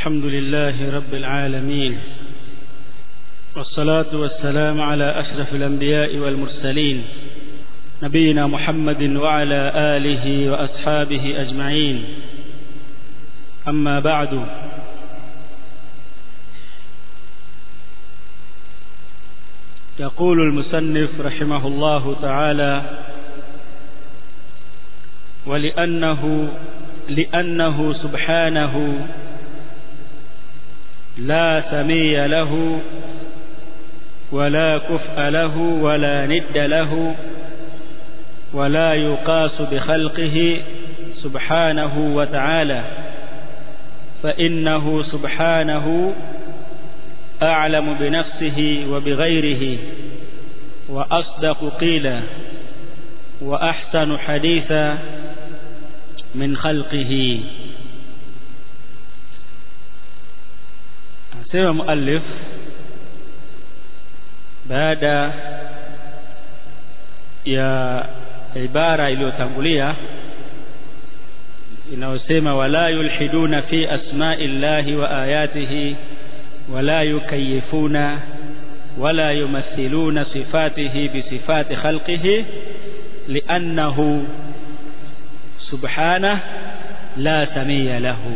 الحمد لله رب العالمين والصلاة والسلام على أشرف الأنبياء والمرسلين نبينا محمد وعلى آله وأصحابه أجمعين أما بعد يقول المسنف رحمه الله تعالى ولأنه لأنه سبحانه لا سمي له ولا كفء له ولا ند له ولا يقاس بخلقه سبحانه وتعالى فإنه سبحانه أعلم بنفسه وبغيره وأصدق قيلا وأحسن حديثا من خلقه sema muallif baada ya ibara iliyotangulia inayosema wala yulhiduna fi asma'i llahi wa ayatihi wala yukayifuna wala yumathiluna sifatihi bisifati khalqihi liannahu subhanahu la samia lahu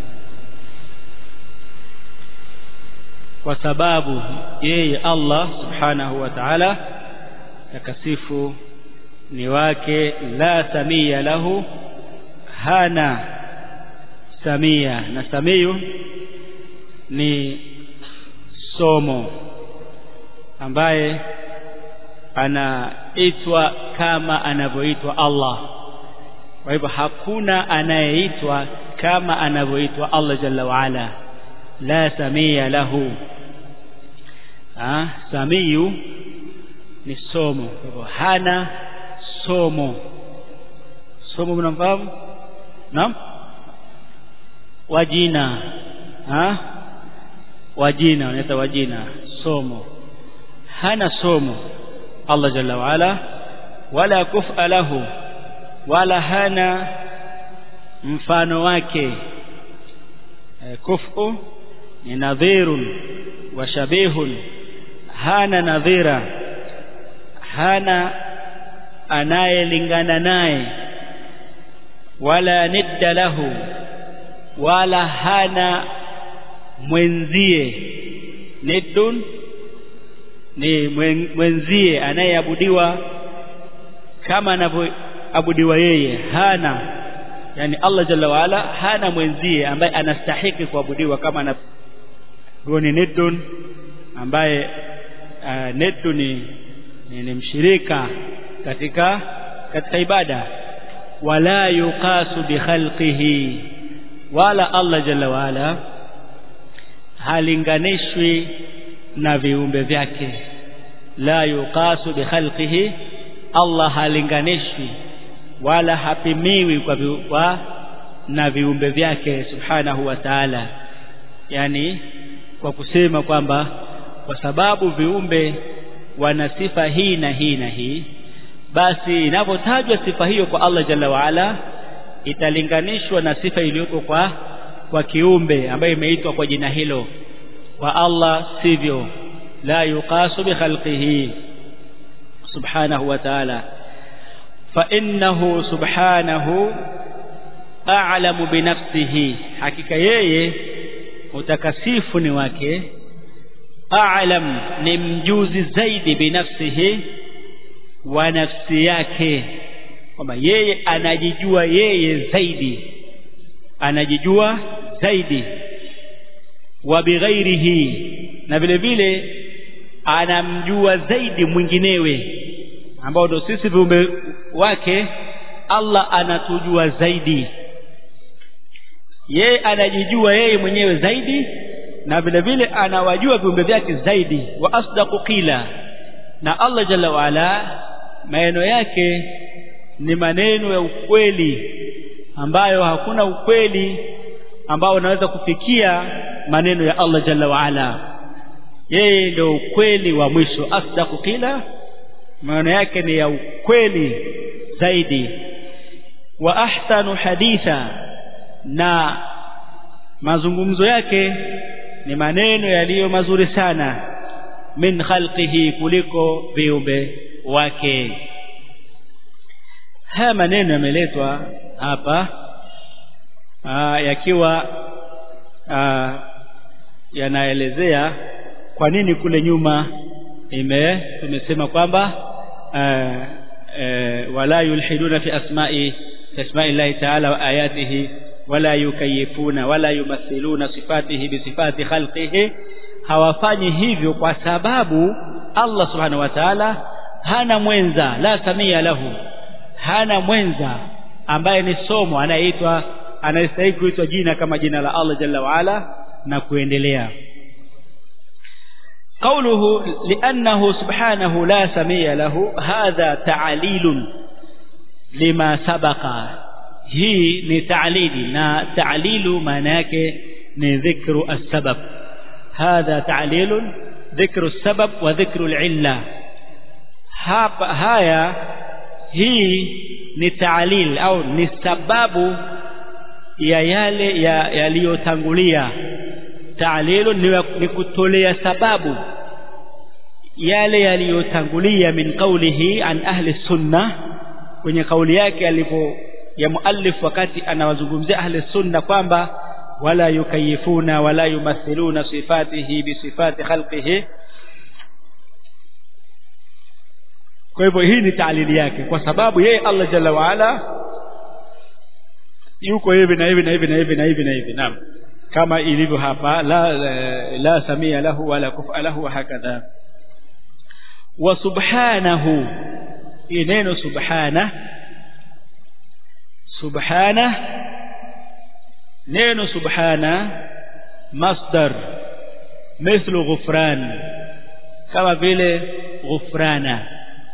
kwa sababu yeye Allah subhanahu wa ta'ala takasifu ni wake la samia lahu hana samia na samiyu ni somo ambaye anaitwa kama anavyoitwa Allah kwa hivyo hakuna anayeitwa kama anavyoitwa Allah jalla wa ala la samia lahu ah samiyu ni somo kwa hivyo hana somo somo mnamfahamu naam wajina ah wajina wanaita wajina somo hana somo Allah jalla wa ala wala kufa lahu wala hana mfano wake e, kufu ni nadhirun wa shabihun hana nadhira hana anayelingana naye wala nidda lahu wala hana mwenzie niddun ni mwenzie anayeabudiwa kama anavyoabudiwa yeye hana yani Allah jalla waala hana mwenzie ambaye anastahiki kuabudiwa kama ana ni niddun ambaye uh, niddu ni, ni, ni mshirika katika katika ibada wala yuqasu bi khalqihi wala Allah jalla waala halinganishwi na viumbe vyake la yuqasu bi khalqihi Allah halinganishwi wala hapimiwi kwa, vi, kwa na viumbe vyake subhanahu wa ta'ala yani kwa kusema kwamba kwa sababu viumbe wana sifa hii na hii na hii basi inapotajwa sifa hiyo kwa Allah jalla waala italinganishwa na sifa iliyoko kwa kwa kiumbe ambayo imeitwa kwa jina hilo kwa Allah sivyo la yuqasu bi khalqihi subhanahu wa ta'ala fa innahu subhanahu a'lamu bi nafsihi hakika yeye utakasifu ni wake a'lam ni mjuzi zaidi binafsihi wa nafsi yake kwamba yeye anajijua yeye zaidi anajijua zaidi wa bighairihi na vile vile anamjua zaidi mwinginewe ambao ndo sisi viumbe wake Allah anatujua zaidi yeye anajijua yeye mwenyewe zaidi na vile vile anawajua viumbe vyake zaidi wa asdaqu qila na Allah jalla waala maneno yake ni maneno ya ukweli ambayo hakuna ukweli ambao unaweza kufikia maneno ya Allah jalla waala yeye ndio ukweli wa mwisho asdaqu qila maneno yake ni ya ukweli zaidi wa ahsanu haditha na mazungumzo yake ni maneno yaliyo mazuri sana min khalqihi kuliko viumbe wake haya maneno yameletwa hapa aa, yakiwa aa, yanaelezea kwa nini kule nyuma ime tumesema kwamba wala yulhiduna fi asma'i asma'i llahi ta'ala wa ayatihi wala yukayifuna wala yumathiluna sifatihi bi sifati khalqihi hawafanyi hivyo kwa sababu Allah subhanahu wa ta'ala hana mwenza la samia lahu hana mwenza ambaye ni somo anayeitwa anayestahili kuitwa jina kama jina la Allah jalla waala na kuendelea قوله لأنه سبحانه لا سمي له هذا تعليل لما سبق هي لتعليل نا تعليل معناك ذكر السبب هذا تعليل ذكر السبب وذكر العلة هايا هي ni ta'lil au ni sababu ya yale yaliyotangulia ta'lilu ni kutolea sababu yale yaliyotangulia min qawlihi an ahli sunna kwenye kauli yake alipo ya muallif wakati anawazungumzia ahli sunna kwamba wala yukayifuna wala yumathiluna sifatihi bi sifati khalqihi kwa hivyo hii ni taalili yake kwa sababu yeye Allah jalla waala yuko hivi na hivi na hivi na hivi na hivi na hivi naam kama ilivyo hapa la la samia lahu wala kufa lahu hakadha wa subhanahu neno subhana subhana neno subhana masdar mithlu ghufran kama vile ghufrana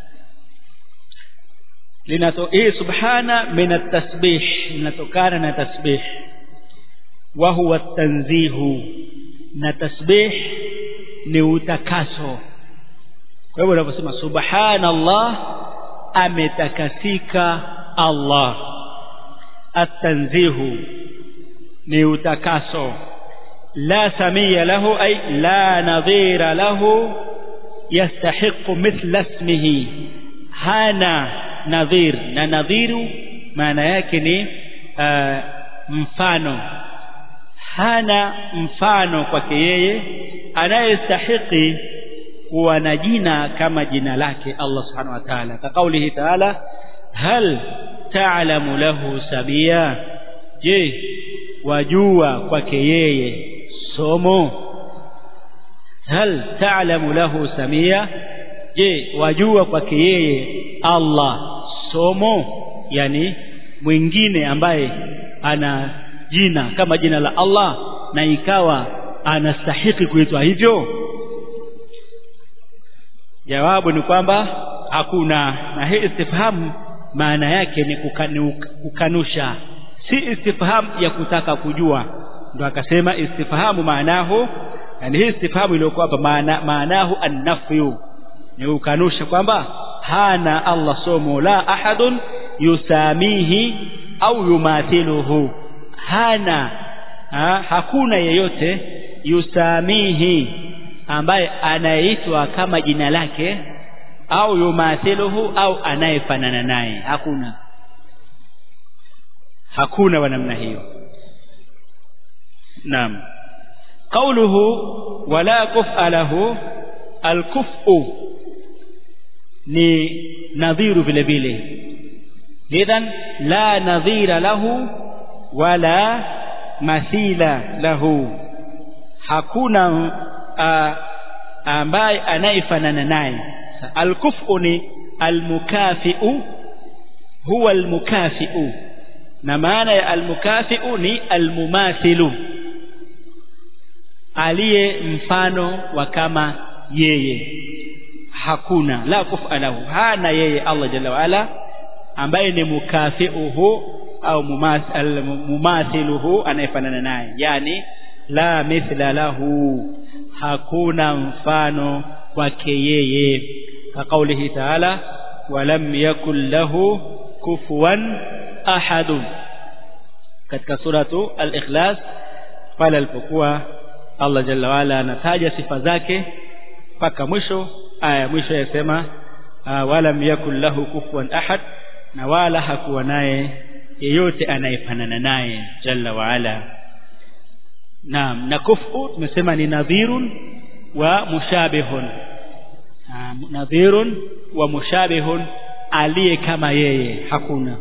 linato hii subhana min at-tasbih linatokana na tasbih wa huwa tanzihu na tasbih ni utakaso kwa hivyo unaposema subhanallah ametakasika Allah at-tanzihu ni utakaso la samia lahu ay la nadhira lahu yastahiqu mithla ismihi hana nadhir na nadhiru maana yake ni uh, mfano hana mfano kwake yeye anayestahiki kuwa na jina kama jina lake Allah subhanahu wa ta'ala ka kaulihi ta'ala hal ta'lamu lahu sabia je wajua kwake yeye somo hal ta'lamu lahu samia je wajua kwake yeye Allah somo yani mwingine ambaye ana jina kama jina la Allah na ikawa anastahiki kuitwa hivyo jawabu ni kwamba hakuna na hii istifhamu maana yake ni kukanu, kukanusha si istifhamu ya kutaka kujua ndo akasema istifhamu maanahu yani hii istifhamu iliyokuwa hapa maana maanahu annafyu ni kukanusha kwamba hana Allah somo la ahadun yusamihi au yumathiluhu hana ha, hakuna yeyote yusamihi ambaye anayeitwa kama jina lake au yumathiluhu au anayefanana naye hakuna hakuna wa namna hiyo naam qawluhu wala kufa lahu alkufu ni nadhiru vile vile idhan la nadhira lahu wala mathila lahu hakuna ambaye anayefanana naye alkufu ni almukafiu huwa almukafiu na maana ya almukafiu ni almumathilu aliye mfano wa kama yeye hakuna la kufa lahu hana yeye Allah jalla waala ambaye ni mukafiuhu au mumathiluhu anayefanana naye yani la mithla lahu hakuna mfano wake yeye ka kaulihi taala walam yakul lahu kufuwan ahadun katika suratu al-ikhlas pale alipokuwa Allah jalla waala anataja sifa zake mpaka mwisho aya mwisho yasema walam yakul lahu kufuwan ahad na wala hakuwa naye yeyote anayefanana naye jalla waala naam na kufu tumesema ni nadhirun wa mushabihun nadhirun wa mushabihun aliye kama yeye hakuna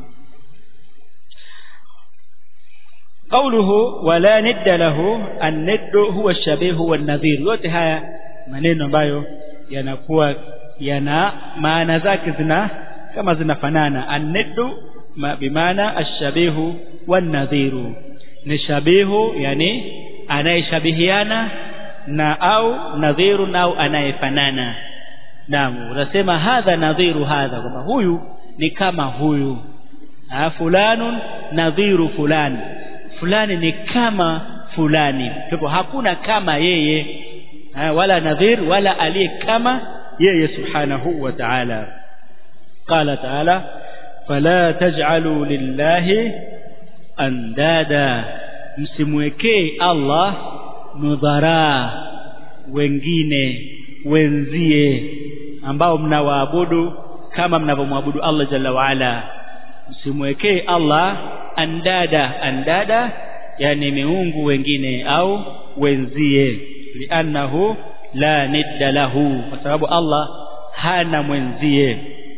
قوله ولا ند له الند هو الشبيه والنظير yote haya maneno ambayo yanakuwa yana maana zake zina kama zinafanana an-niddu bimaana ash-shabihu wan-nadhiru ni shabihu yani anayeshabihiana na au nadhiru au anayefanana naam unasema hadha nadhiru hadha kwamba huyu ni kama huyu ha, fulanun nadhiru fulani fulani ni kama fulani kwa hakuna kama yeye ha, wala nadhir wala aliye kama yeye subhanahu wa ta'ala qala ta'ala fala taj'alu lillahi andada msimwekee Allah nudhara wengine wenzie ambao mnawaabudu kama mnavyomwabudu Allah jalla waala msimwekee Allah andada andada yani miungu wengine au wenzie liannahu la nidda lahu kwa sababu Allah hana mwenzie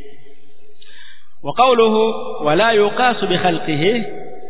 wa qawluhu wala yuqasu bi khalqihi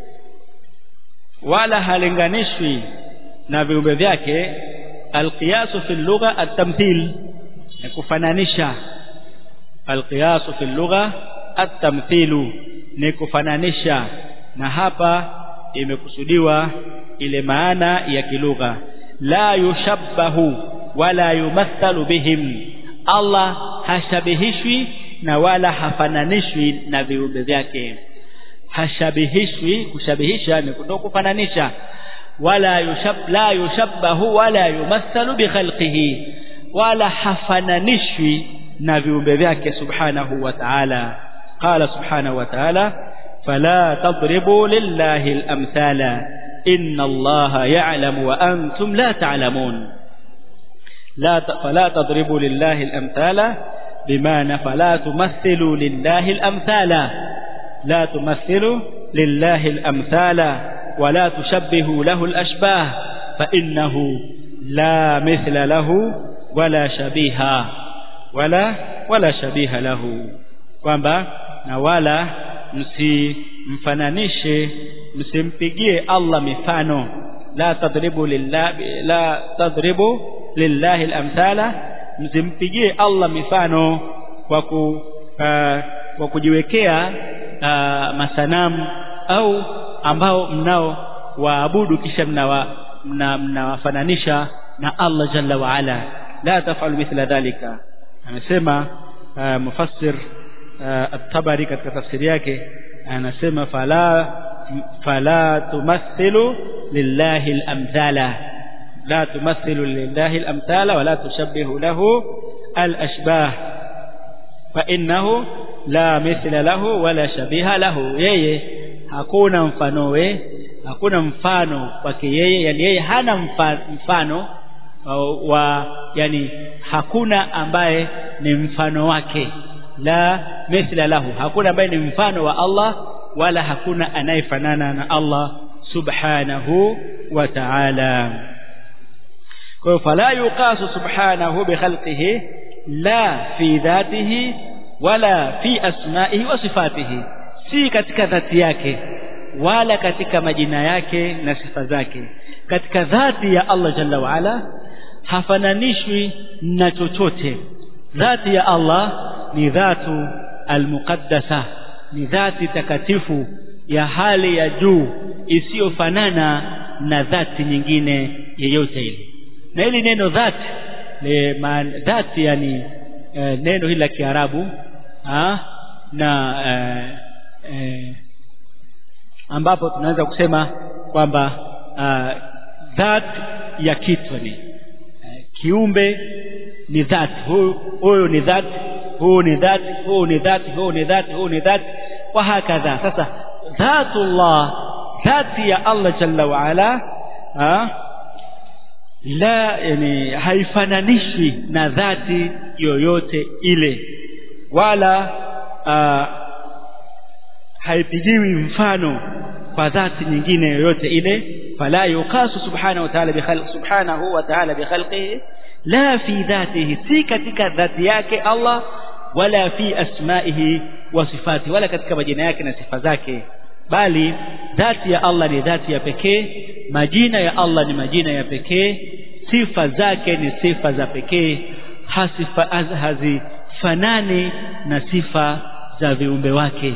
wala halinganishwi na viumbe vyake alqiyasu fi lugha at-tamthil ni kufananisha alqiyasu fi lugha at-tamthilu ni kufananisha na hapa imekusudiwa ile maana ya kilugha la yushabbahu wala yumathalu bihim Allah hashabihishwi na wala hafananishwi na viumbe vyake hashabihishwi kushabihisha ni kutoka kufananisha wala yushab la yushabbahu wala yumathalu bi khalqihi wala hafananishwi na viumbe vyake subhanahu wa ta'ala qala subhanahu wa ta'ala fala tadribu lillahi al-amthala inna allaha ya'lamu wa antum la ta'lamun la fala tadribu lillahi al-amthala بمعنى فلا تمثلوا لله الأمثال لا تمثلوا لله الأمثال ولا تشبهوا له الأشباه فإنه لا مثل له ولا شبيه ولا ولا شبيه له kwamba na wala msimfananishe msimpigie Allah mifano la tadribu lillahi la tadribu lillahi al-amthala msimpigie Allah mifano kwa ku uh, kwa kujiwekea uh, masanamu au ambao mnao waabudu kisha mnawa mnawafananisha na Allah jalla wa ala la tafalu mithla dhalika amesema uh, mufassir uh, at-tabari katika tafsiri yake anasema fala fala tumathilu lillahi al-amthala لا تمثل لله الأمثال ولا تشبه له الأشباه فإنه لا مثل له ولا شبيه له yeye hakuna mfano we hakuna mfano kwake yeye yani yeye hana mfano wa yani hakuna ambaye ni mfano wake la mithla lahu hakuna ambaye ni mfano wa Allah wala hakuna anayefanana na Allah subhanahu wa ta'ala kwa fala yuqasu subhanahu bi khalqihi la fi dhatihi wala fi asma'ihi wa sifatihi si katika dhati yake wala katika majina yake na sifa zake katika dhati ya Allah jalla wa ala hafananishwi na chochote dhati ya Allah ni dhatu almuqaddasa ni dhati takatifu ya hali ya juu isiyofanana na dhati nyingine yeyote ile na hili neno dhati le dhati yani e, neno hili la Kiarabu na e, e, ambapo tunaweza kusema kwamba dhati ya kitu ni e, kiumbe ni dhati huyu huyu ni dhati huyu ni dhati huyu ni dhati huyu ni dhati huyu ni dhati wa hakadha sasa dhatullah dhati ya Allah jalla wa ala ha? la yani haifananishi na dhati yoyote ile wala aa, haipigiwi mfano kwa dhati nyingine yoyote ile fala yuqasu subhanahu wa ta'ala bi khalq subhanahu wa ta'ala bi khalqihi la fi dhatihi si katika dhati yake Allah wala fi asma'ihi wa sifati wala katika majina yake na sifa zake bali dhati ya Allah ni dhati ya pekee majina ya Allah ni majina ya pekee sifa zake ni sifa za pekee hasifa hazifanani na sifa za viumbe wake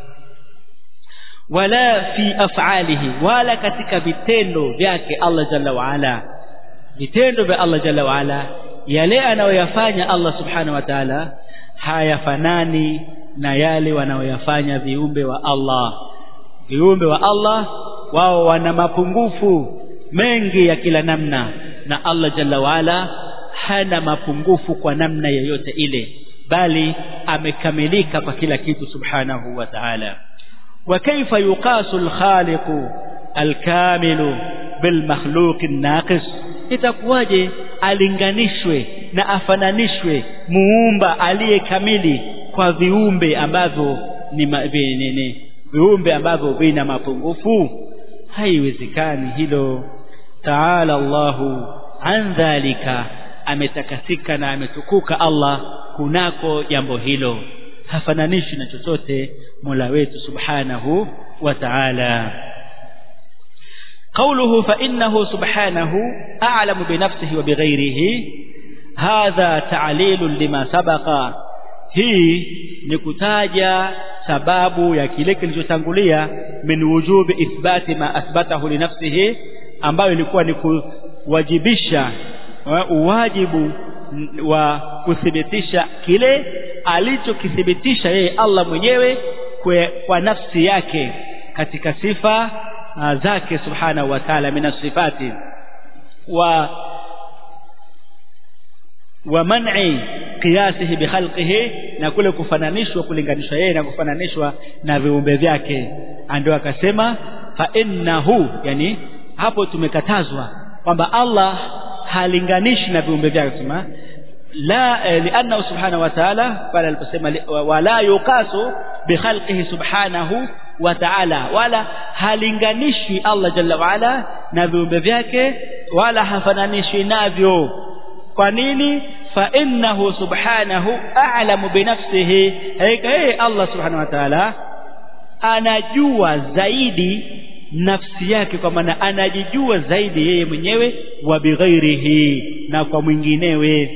wala fi af'alihi wala katika vitendo vyake Allah jalla waala vitendo vya Allah jalla waala yale anayoyafanya Allah subhanahu wa ta'ala hayafanani na yale wanaoyafanya viumbe wa Allah viumbe wa Allah wao wana mapungufu mengi ya kila namna na Allah jalla waala hana mapungufu kwa namna yoyote ile bali amekamilika kwa kila kitu subhanahu wa ta'ala wa kaifa yuqasu al-khaliq al-kamil bil makhluq an-naqis itakuwaje alinganishwe na afananishwe muumba aliyekamili kwa viumbe ambavyo ni, ni, ni viumbe ambavyo vina mapungufu haiwezekani hilo taala Allahu an dhalika ametakasika na ametukuka Allah kunako jambo hilo hafananishi na chochote Mola wetu subhanahu wa ta'ala قوله فإنه سبحانه أعلم بنفسه وبغيره هذا تعليل لما سبق hii ni kutaja sababu ya kile kilichotangulia min wujubi ithbati ma athbatahu li nafsihi ambayo ilikuwa ni kuwajibisha uwajibu wa kuthibitisha kile alichokithibitisha yeye Allah mwenyewe kwe, kwa nafsi yake katika sifa uh, zake subhanahu wa ta'ala min sifati wa wa man'i qiyasihi bi khalqihi na kule kufananishwa kulinganishwa yeye na kufananishwa na viumbe vyake ndio akasema fa innahu yani hapo tumekatazwa kwamba Allah halinganishi na viumbe vyake sema la eh, lianna subhanahu wa ta'ala pale aliposema wala yuqasu bi khalqihi subhanahu wa ta'ala wala halinganishwi Allah jalla wa ala na viumbe vyake wala hafananishwi navyo kwa nini fa innahu subhanahu a'lamu bi nafsihi yeye Allah subhanahu wa ta'ala anajua zaidi nafsi yake kwa maana anajijua zaidi yeye mwenyewe wa bighairihi na kwa mwinginewe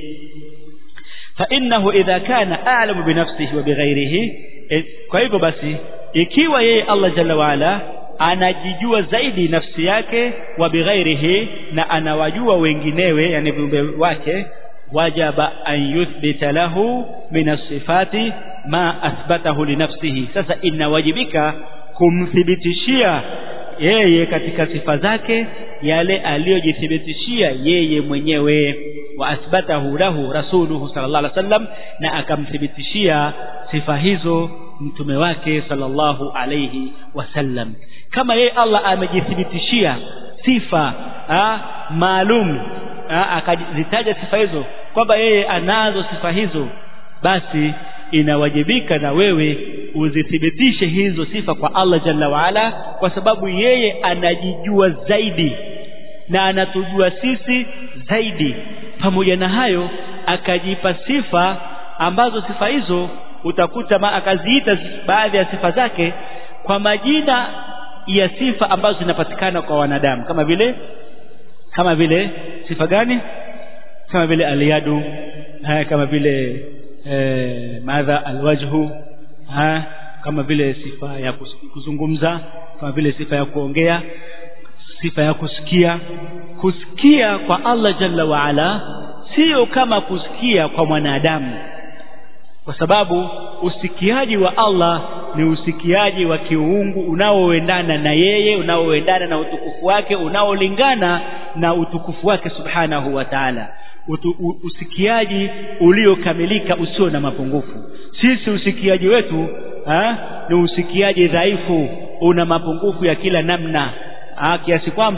fa innahu idha kana a'lamu bi nafsihi wa bighairihi kwa hivyo basi ikiwa yeye Allah jalla waala anajijua zaidi nafsi yake wa bighairihi na anawajua wenginewe yani viumbe wake wajaba an yuthbita lahu min as-sifati ma athbatahu li nafsihi sasa inawajibika kumthibitishia yeye katika sifa zake yale aliyojithibitishia yeye mwenyewe wa athbatahu lahu rasuluhu sallallahu alaihi wasallam na akamthibitishia sifa hizo mtume wake sallallahu alaihi wasallam kama yeye Allah amejithibitishia sifa maalum akazitaja sifa hizo kwamba yeye anazo sifa hizo basi inawajibika na wewe uzithibitishe hizo sifa kwa Allah jalla waala kwa sababu yeye anajijua zaidi na anatujua sisi zaidi pamoja na hayo akajipa sifa ambazo sifa hizo utakuta ma akaziita baadhi ya sifa zake kwa majina ya sifa ambazo zinapatikana kwa wanadamu kama vile kama vile sifa gani kama vile aliyadu haya kama vile eh, madha alwajhu ha, kama vile sifa ya kuzungumza kama vile sifa ya kuongea sifa ya kusikia kusikia kwa Allah jalla waala sio kama kusikia kwa mwanadamu kwa sababu usikiaji wa Allah ni usikiaji wa kiungu unaoendana na yeye unaoendana na utukufu wake unaolingana na utukufu wake subhanahu wa ta'ala usikiaji uliokamilika usio na mapungufu sisi usikiaji wetu ha, ni usikiaji dhaifu una mapungufu ya kila namna ha, kiasi kwamba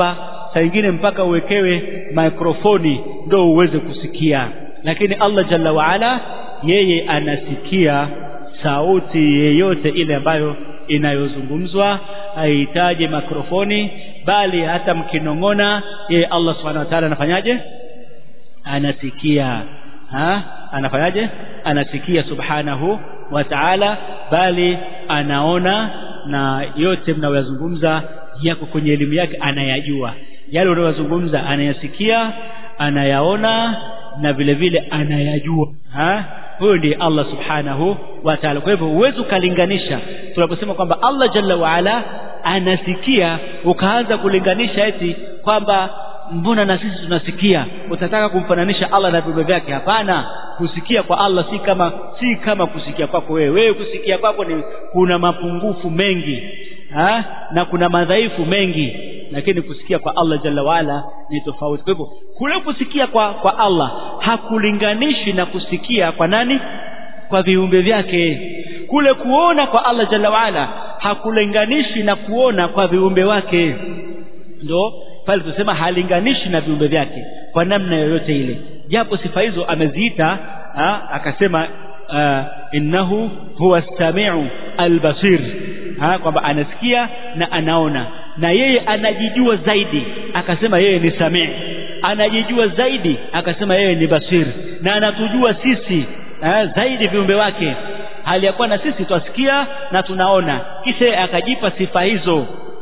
saa ingine mpaka uwekewe mikrofoni ndo uweze kusikia lakini Allah jalla waala yeye anasikia sauti yeyote ile ambayo inayozungumzwa haihitaji mikrofoni bali hata mkinong'ona yeye Allah subhanahu wa ta'ala anafanyaje anasikia ha anafanyaje anasikia subhanahu wa ta'ala bali anaona na yote mnayozungumza yako kwenye elimu yake anayajua yale unayozungumza anayasikia anayaona na vile vile anayajua ha huyo ndiye Allah subhanahu wa ta'ala kwa hivyo huwezi ukalinganisha tunaposema kwamba Allah jalla waala anasikia ukaanza kulinganisha eti kwamba mbona na sisi tunasikia utataka kumfananisha Allah na viumbe vyake hapana kusikia kwa Allah si kama si kama kusikia kwako wewe wewe kusikia kwako ni kuna mapungufu mengi ha? na kuna madhaifu mengi lakini kusikia kwa Allah jalla waala ni tofauti kwa hivyo kule kusikia kwa kwa Allah hakulinganishi na kusikia kwa nani kwa viumbe vyake kule kuona kwa Allah jalla waala hakulinganishi na kuona kwa viumbe wake ndo pale tusema halinganishi na viumbe vyake kwa namna yoyote ile japo sifa hizo ameziita ha, akasema uh, innahu huwa samiu albasir kwamba anasikia na anaona na yeye anajijua zaidi akasema yeye ni samii anajijua zaidi akasema yeye ni basir na anatujua sisi ha, zaidi viumbe wake hali ya kuwa na sisi twasikia na tunaona kisha akajipa sifa hizo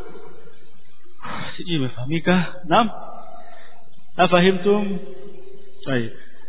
sijui imefahamika naam afahimtum طيب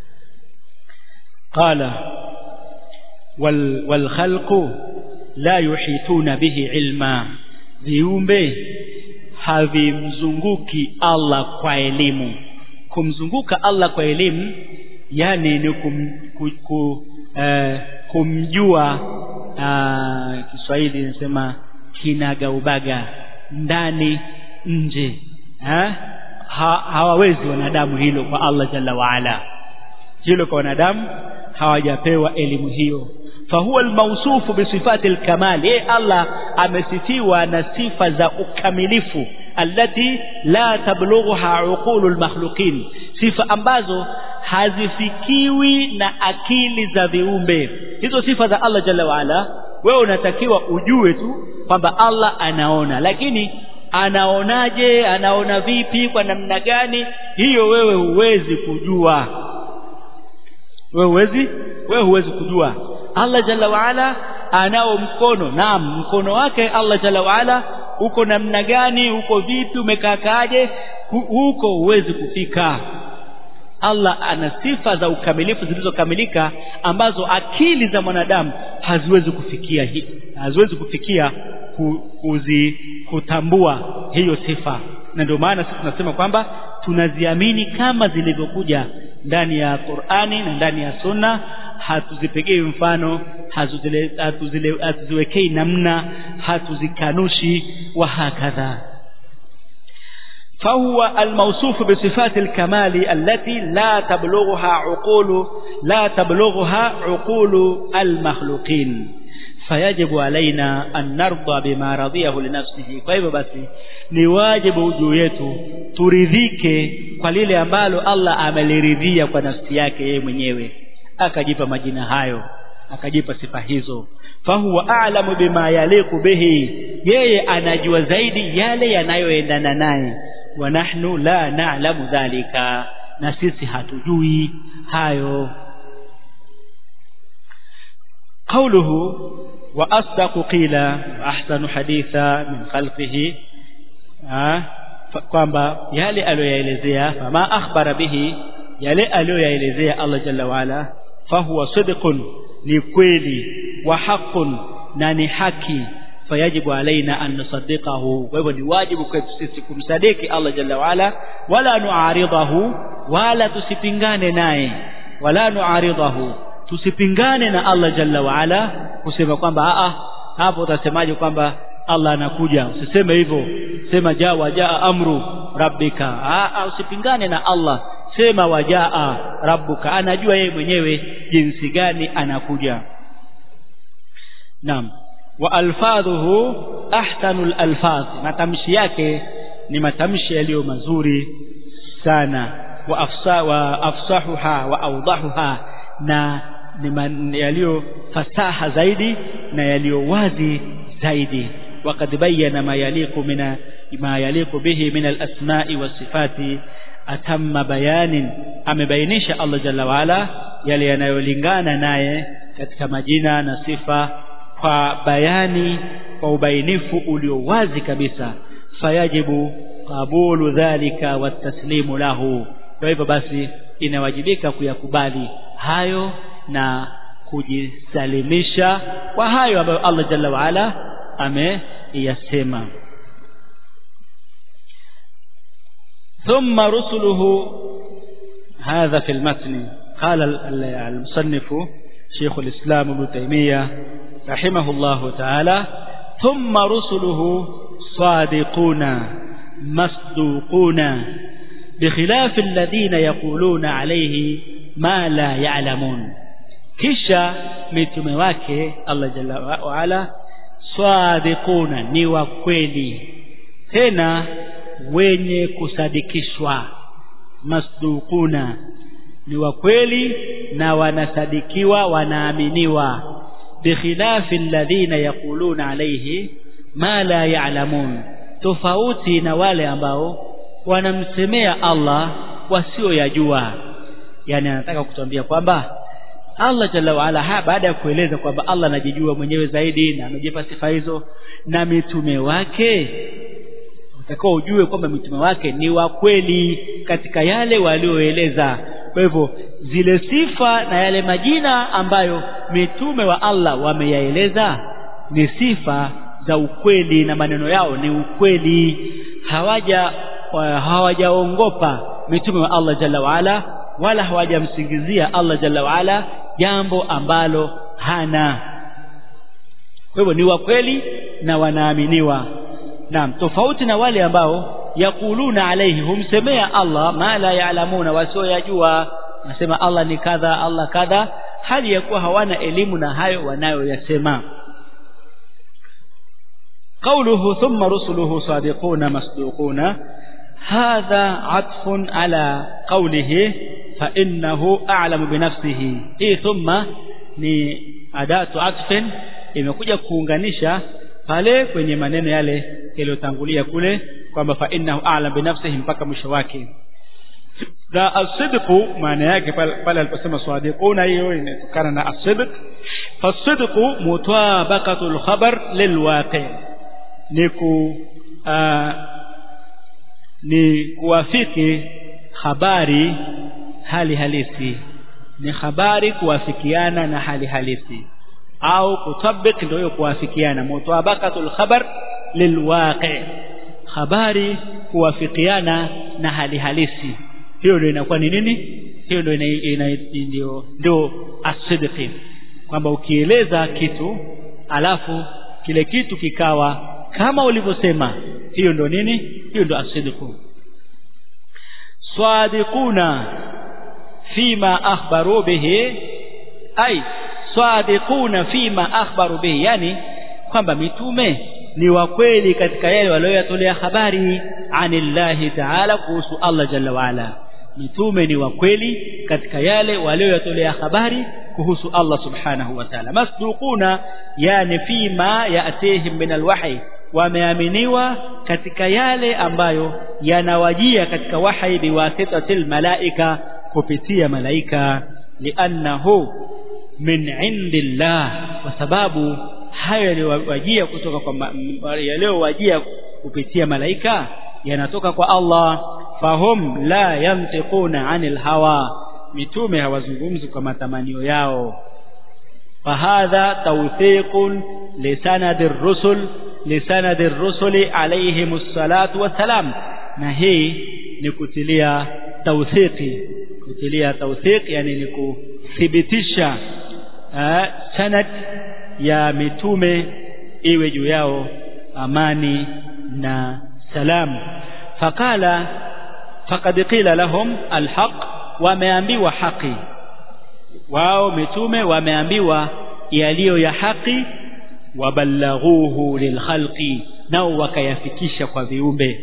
قال wal والخلق لا يحيطون به علما viumbe havimzunguki Allah kwa elimu kumzunguka Allah kwa elimu yani ni kum, ku, ku, uh, kumjua uh, Kiswahili nasema kinagaubaga ndani nje ha? Ha, hawawezi wanadamu hilo kwa Allah jalla waala hilo kwa wanadamu hawajapewa elimu hiyo fahuwa almawsufu bisifati alkamal yeye Allah amesifiwa na sifa za ukamilifu allati la tablughuha uqulu almakhluqin sifa ambazo hazifikiwi na akili za viumbe hizo sifa za Allah jalla waala wewe unatakiwa ujue tu kwamba Allah anaona lakini anaonaje anaona vipi kwa namna gani hiyo wewe huwezi kujua wewe huwezi wewe huwezi kujua Allah jalla waala anao mkono naam mkono wake Allah jalla waala uko namna gani uko vipi umekaakaaje huko huwezi kufika Allah ana sifa za ukamilifu zilizokamilika ambazo akili za mwanadamu haziwezi kufikia hi, haziwezi kufikia ku, kuzi, kutambua hiyo sifa na ndio maana sisi tunasema kwamba tunaziamini kama zilivyokuja ndani ya Qur'ani na ndani ya Sunna hatuzipegei mfano hatuziwekei namna hatuzikanushi wa hakadha فهو الموصوف بصفات الكمال التي لا تبلغها عقول لا تبلغها عقول المخلوقين فيجب علينا أن نرضى بما رضيه لنفسه kwa hivyo basi ni wajibu juu yetu turidhike kwa lile ambalo Allah ameliridhia kwa nafsi yake yeye mwenyewe akajipa majina hayo akajipa sifa hizo fahuwa a'lamu bima yaliqu bihi yeye anajua zaidi yale yanayoendana naye wa nahnu la na'lamu dhalika na sisi hatujui hayo قوله وأصدق قيل أحسن حديثا من خلقه kwamba yale aliyoyaelezea fama akhbara bihi yale aliyoyaelezea Allah jalla waala fahuwa sidqun ni kweli wa haqqun na ni haki fayajibu alaina an nusaddiqahu kwa hivyo ni wajibu kwetu sisi kumsadiki Allah jalla waala wala nuaridahu wala tusipingane naye wala nuaridahu tusipingane na Allah jalla waala kusema kwamba a hapo utasemaje kwamba Allah anakuja usiseme hivyo sema jaa wajaa amru rabbika a usipingane na Allah sema wajaa rabbuka anajua yeye mwenyewe jinsi gani anakuja naam wa alfadhuhu ahsanul alfadh matamshi yake ni matamshi yaliyo mazuri sana wa afsa wa afsahuha wa awdahuha na ni yaliyo fasaha zaidi na yaliyo wazi zaidi وقد بين ما يليق من ما يليق به من الأسماء والصفات أتم بيان amebainisha Allah jalla waala yale yanayolingana naye katika majina na sifa kwa bayani kwa ubainifu ulio wazi kabisa fayajibu qabulu dhalika wataslimu lahu kwa hivyo basi inawajibika kuyakubali hayo na kujisalimisha kwa hayo ambayo Allah jalla waala ameyasema ثم رسله هذا في المتن قال المصنف شيخ الإسلام ابن تيمية رحمه الله تعالى ثم رسله صادقون مصدوقون بخلاف الذين يقولون عليه ما لا يعلمون kisha mitume wake Allah jalla waala sadiquna ni wa kweli tena wenye kusadikishwa masduquna ni wa kweli na wanasadikiwa wanaaminiwa bikhilafi alladhina yaquluna alayhi ma la ya'lamun tofauti na wale ambao wanamsemea Allah wasioyajua yani anataka kutuambia kwamba Allah jalla waala baada ya kueleza kwamba Allah anajijua mwenyewe zaidi na amejipa sifa hizo na mitume wake utakao ujue kwamba mitume wake ni wa kweli katika yale walioeleza kwa hivyo zile sifa na yale majina ambayo mitume wa Allah wameyaeleza ni sifa za ukweli na maneno yao ni ukweli hawaja hawajaongopa mitume wa Allah jalla waala wala hawajamsingizia Allah jalla waala jambo ambalo hana kwa hivyo ni wa kweli na wanaaminiwa naam tofauti na wale ambao yakuluna alaihi humsemea Allah ma la yaalamuna wasioyajua nasema Allah ni kadha Allah kadha hali ya kuwa hawana elimu na hayo wanayoyasema قوله ثم رسله صادقون مصدوقون هذا عطف على قوله فإنه أعلم بنفسه hii thumma ni adatu atfin imekuja kuunganisha pale kwenye maneno yale yaliyotangulia kule kwamba fa innahu a'lam binafsihi mpaka mwisho wake na asidqu maana yake pale aliposema sadiquna hiyo inatokana na asidq fasidqu mutabaqatul khabar lilwaqi ni ku ni kuwafiki habari hali halisi ni habari kuwafikiana na hali halisi au kutabik ndio hiyo kuwafikiana mutabaqatul khabar lilwaqi habari kuwafikiana na hali halisi hiyo ndio inakuwa ni nini hiyo ndio ndio ndio asidqi kwamba ukieleza kitu alafu kile kitu kikawa kama ulivyosema hiyo ndio nini hiyo ndio asidqu swadiquna fima akhbaru bihi ay swadiquna fima akhbaru bihi yani kwamba mitume ni wa kweli katika yale walioyatolea habari anillahi ta'ala kuhusu Allah jalla waala mitume ni wa kweli katika yale walioyatolea habari kuhusu Allah subhanahu wa ta'ala masduquna yani fima yatihim min alwahi wameaminiwa katika yale ambayo yanawajia katika wahi biwasitatil malaika kupitia malaika liannahu min indillah kwa sababu hayo yaliyowajia kutoka kwa yaliyowajia kupitia malaika yanatoka kwa Allah fahum la yantiquna anil hawa mitume hawazungumzi kwa matamanio yao fahadha tawthiqun lisanadi ar-rusul lisanadi ar-rusuli alayhimus salatu wassalam na hii ni kutilia tawthiqi kutilia tawthiq yani ni kuthibitisha sanad ya mitume iwe juu yao amani na salam faqala faqad qila lahum alhaq wameambiwa haki wao mitume wameambiwa yaliyo ya haki wabalaghuhu lilkhalqi nao wakayafikisha kwa viumbe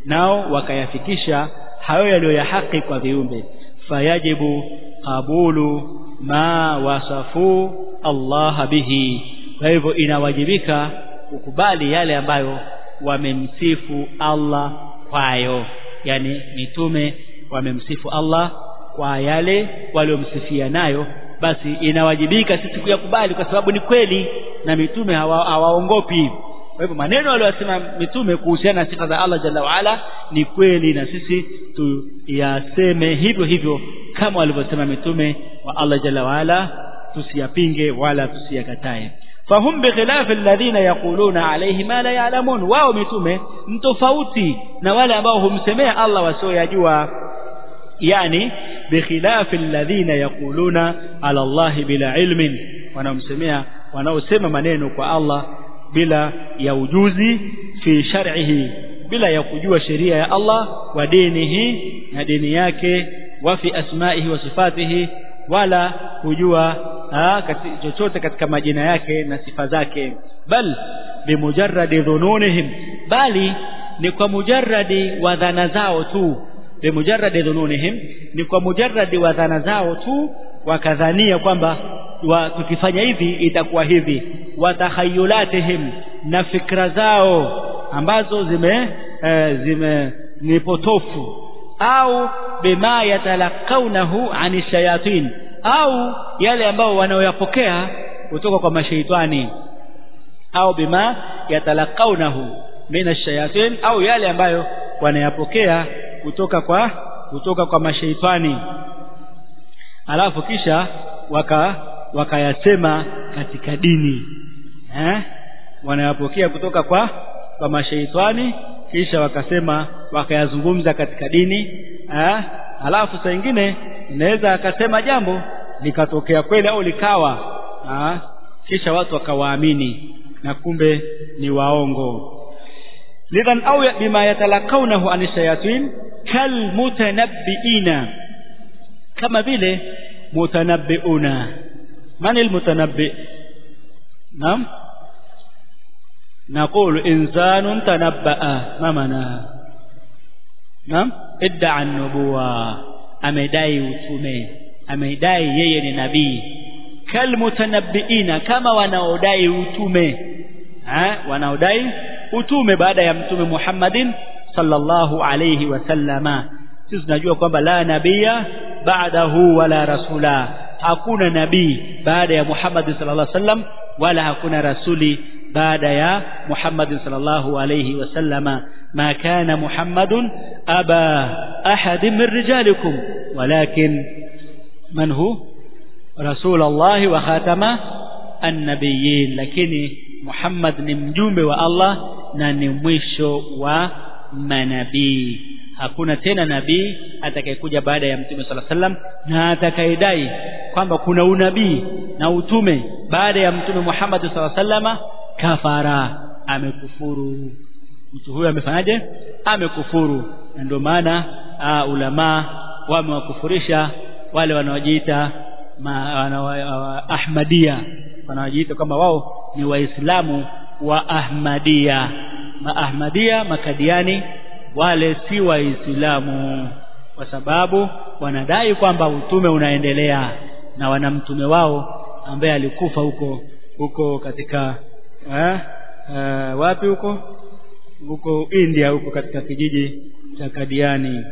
nao wakayafikisha hayo yaliyo ya haki kwa viumbe fayajibu qabulu ma wasafu Allah bihi kwa hivyo inawajibika kukubali yale ambayo wamemsifu Allah kwayo yani mitume wamemsifu Allah kwa yale waliomsifia nayo basi inawajibika sisi kuyakubali kwa sababu ni kweli na mitume hawaongopi hawa kwa hivyo maneno aliyosema mitume kuhusiana na sifa za Allah jalla waala ni kweli na sisi tuyaseme hivyo hivyo kama walivyosema mitume wa Allah jalla waala tusiyapinge wala tusiyakatae fahum bikhilafi alladhina yaquluna alayhi ma la ya'lamun wao mitume mtofauti na wale ambao humsemea Allah wasioyajua yani bikhilafi alladhina yaquluna ala Allah bila ilmin wanaomsemea wanaosema maneno kwa Allah bila ya ujuzi fi shar'ihi bila ya kujua sheria ya Allah wa dinihi na dini yake wa fi asma'ihi wa sifatihi wala kujua kati, chochote katika majina yake na sifa zake bal bimujarradi dhununihim bali ni kwa mujarradi wa dhana zao tu bimujarradi dhununihim ni kwa mujarradi wa dhana zao tu wakadhania kwamba wa, tukifanya hivi itakuwa hivi watakhayulatihim na fikra zao ambazo zime e, zime ni potofu au bima yatalakaunahu ani shayatin au yale ambao wanaoyapokea kutoka kwa mashaitani au bima yatalakaunahu min ash-shayatin au yale ambayo wanayapokea kutoka kwa kutoka kwa mashaitani alafu kisha waka wakayasema katika dini eh wanayapokea kutoka kwa kwa mashaitani kisha wakasema wakayazungumza katika dini eh alafu saa nyingine inaweza akasema jambo likatokea kweli au likawa eh kisha watu wakawaamini na kumbe ni waongo lidhan au bima yatalakaunahu anishayatin kal mutanabbiina kama vile mutanabbiuna من المتنبئ نعم نقول إنسان تنبأ ما معناها نعم ادعى النبوة amedai utume amedai yeye ni nabii kalmutanabbiina kama wanaodai utume ha wanaodai utume baada ya mtume Muhammadin sallallahu alayhi wasallama sisi tunajua kwamba la nabia ba'dahu wala rasula hakuna nabii baada ya Muhammad sallallahu alaihi wasallam wala hakuna rasuli baada ya Muhammad sallallahu alaihi wasallama ma kana Muhammadun aba ahad min rijalikum walakin man hu rasul Allah wa khatama an-nabiyyin lakini Muhammad ni mjumbe wa Allah na ni mwisho wa manabii hakuna tena nabii atakayekuja baada ya mtume sala sallam na atakayedai kwamba kuna unabii na utume baada ya mtume Muhammad sala sallama kafara amekufuru mtu huyo amefanyaje amekufuru na ndio maana ulama wamewakufurisha wale wanaojiita Ahmadia wanaojiita kwamba wao ni waislamu wa Ahmadia maahmadia makadiani wale si waislamu kwa sababu wanadai kwamba utume unaendelea na wana mtume wao ambaye alikufa huko huko katika eh, eh, wapi huko huko India huko katika kijiji cha Kadiani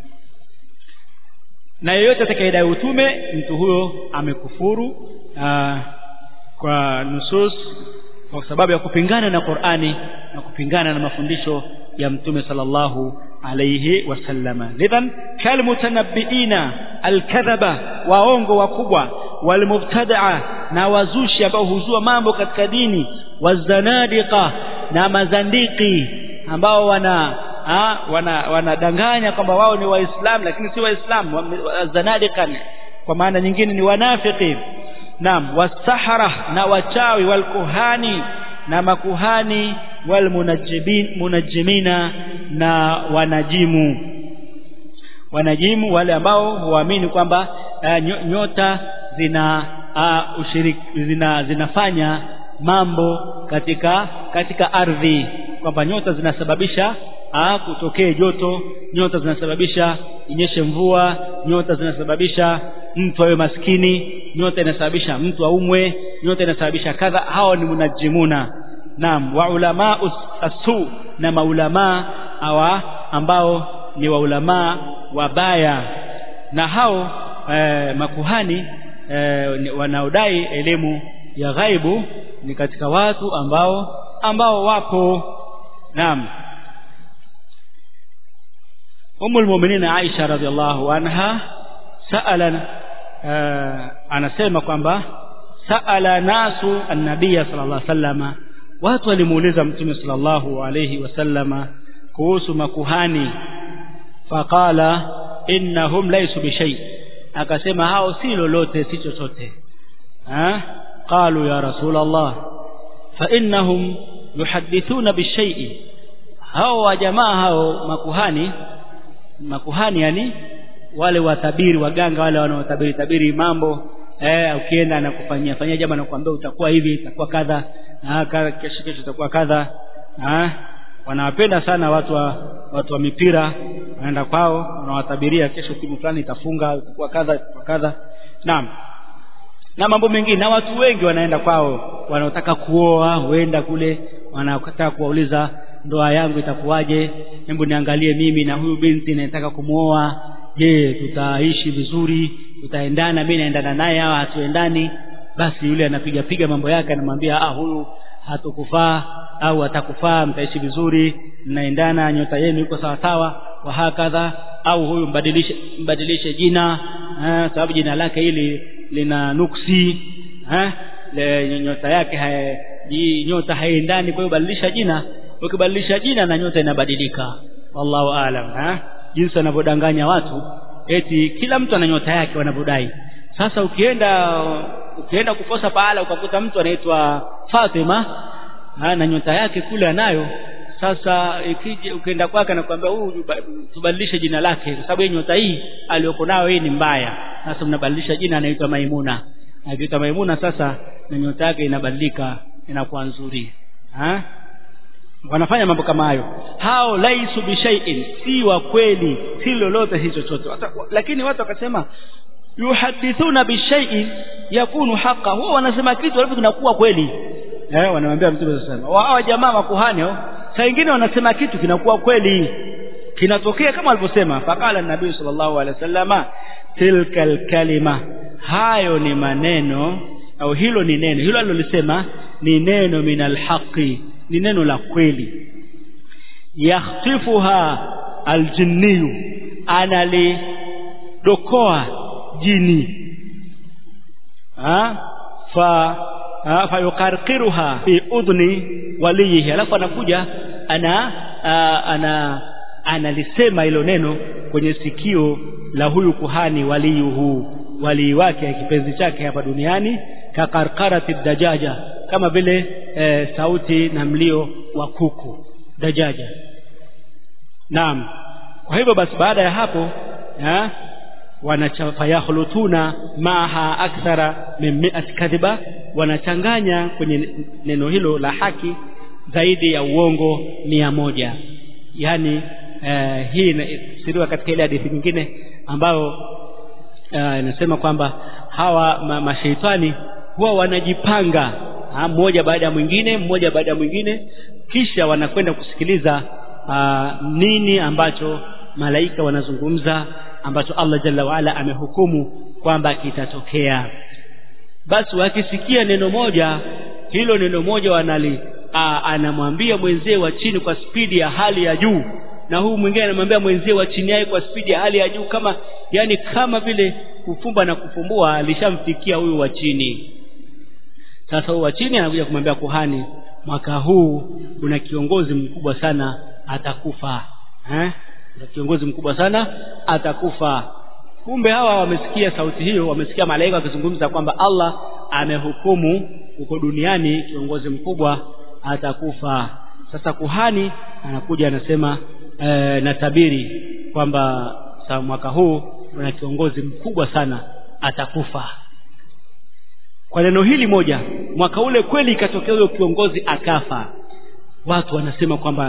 na yeyote atakayedai utume mtu huyo amekufuru aa, kwa nusus kwa sababu ya kupingana na Qur'ani na kupingana na mafundisho ya mtume sallallahu alayhi wasallama lidhan kalmutanabbiina alkadhaba waongo wakubwa walmubtadaa na wazushi ambao huzua mambo katika dini wazanadiqa na mazandiki ambao wana ha, wana wanadanganya kwamba wao ni waislamu lakini si waislamu zanadiqa kwa maana nyingine ni wanafiki naam wasahara na wachawi walkuhani na makuhani walmunajjibin munajjimina na wanajimu wanajimu wale ambao huamini kwamba uh, nyota zina uh, ushiriki zina zinafanya mambo katika katika ardhi kwamba nyota zinasababisha ah kutokee joto nyota zinasababisha inyeshe mvua nyota zinasababisha mtu awe maskini nyota inasababisha mtu aumwe nyota inasababisha kadha hao ni munajimuna naam wa ulama asu na maulamaa hawa ambao ni waulamaa wabaya na hao eh, makuhani eh, wanaodai elimu ya ghaibu ni katika watu ambao ambao wapo naam Ummu al-Mu'minin Aisha radhiallahu anha sa'ala uh, anasema kwamba sa'ala nasu an-nabiy sallallahu alaihi wasallama watu walimuuliza mtume sallallahu alayhi wasallama kuhusu makuhani faqala innahum laysu bishay akasema hao si lolote si chochote ha qalu ya rasulullah fa innahum yuhaddithuna bishay'i hao wa jamaa hao makuhani makuhani yani wale watabiri waganga wale wanaotabiri tabiri mambo eh ukienda anakufanyia fanyia jambo anakuambia utakuwa hivi itakuwa kadha na kesho kesho itakuwa kadha ah wanawapenda sana watu wa watu wa mipira wanaenda kwao wanawatabiria kesho timu fulani itafunga itakuwa kadha itakuwa kadha naam na mambo mengine na watu wengi wanaenda kwao wanaotaka kuoa huenda kule wanataka kuwauliza ndoa yangu itakuwaje hebu niangalie mimi na huyu binti nataka kumuoa je tutaishi vizuri tutaendana mimi naendana naye au hatuendani basi yule anapiga piga mambo yake anamwambia ah huyu hatukufaa au atakufaa mtaishi vizuri mnaendana nyota yenu iko sawa sawa wa hakadha au huyu mbadilishe mbadilishe jina eh, sababu jina lake hili lina nuksi eh, le, nyota yake hai, nyota haiendani kwa hiyo badilisha jina ukibadilisha jina na nyota inabadilika wallahu aalam eh jinsi wanavyodanganya watu eti kila mtu ana nyota yake wanavyodai sasa ukienda ukienda kuposa pahala ukakuta mtu anaitwa Fatima ha, na nyota yake kule anayo sasa ikije ukienda kwake anakuambia huyu tubadilishe jina lake kwa sababu nyota hii aliyoko nayo hii ni mbaya sasa mnabadilisha jina anaitwa Maimuna akiitwa Maimuna sasa na nyota yake inabadilika inakuwa nzuri ha? wanafanya mambo kama hayo hao laisu bishaiin si wa kweli si lolote si chochote lakini watu wakasema yuhadithuna bishaiin yakunu haqa huwa wanasema kitu alafu kinakuwa kweli eh wanamwambia mtume sasa wao jamaa makuhani saa nyingine wanasema kitu kinakuwa kweli kinatokea kama alivyosema faqala nabii sallallahu alaihi wasallama tilka alkalima hayo ni maneno au hilo ni neno hilo alilolisema ni neno minal haqi ni neno la kweli yakhtifuha aljinniyu analidokoa jini ha fa ha, fayukarkiruha fi udhni waliyihi alafu anakuja ana a, ana analisema hilo neno kwenye sikio la huyu kuhani waliyuhu walii wake kipenzi chake hapa duniani kakarkarati dajaja kama vile e, sauti na mlio wa kuku dajaja naam kwa hivyo basi baada ya hapo ha, wanachafayakhlutuna maha akthara min mi'at kadhiba wanachanganya kwenye neno hilo la haki zaidi ya uongo mia moja yani eh, hii inasiriwa katika ile hadithi nyingine ambayo inasema uh, kwamba hawa ma, mashaitani huwa wanajipanga ha, mmoja baada ya mwingine mmoja baada ya mwingine kisha wanakwenda kusikiliza uh, nini ambacho malaika wanazungumza ambacho Allah jalla waala amehukumu kwamba kitatokea basi wakisikia neno moja hilo neno moja wanali uh, anamwambia mwenzie wa chini kwa spidi ya hali ya juu na huu mwingine anamwambia mwenzie wa chini yake kwa spidi ya hali ya juu kama yani kama vile kufumba na kufumbua alishamfikia huyu wa chini sasa huyu wa chini anakuja kumwambia kuhani mwaka huu kuna kiongozi mkubwa sana atakufa eh kuna kiongozi mkubwa sana atakufa kumbe hawa wamesikia sauti hiyo wamesikia malaika wakizungumza kwamba Allah amehukumu huko duniani kiongozi mkubwa atakufa sasa kuhani anakuja anasema e, natabiri kwamba mwaka huu kuna kiongozi mkubwa sana atakufa kwa neno hili moja mwaka ule kweli ikatokea huyo kiongozi akafa watu wanasema kwamba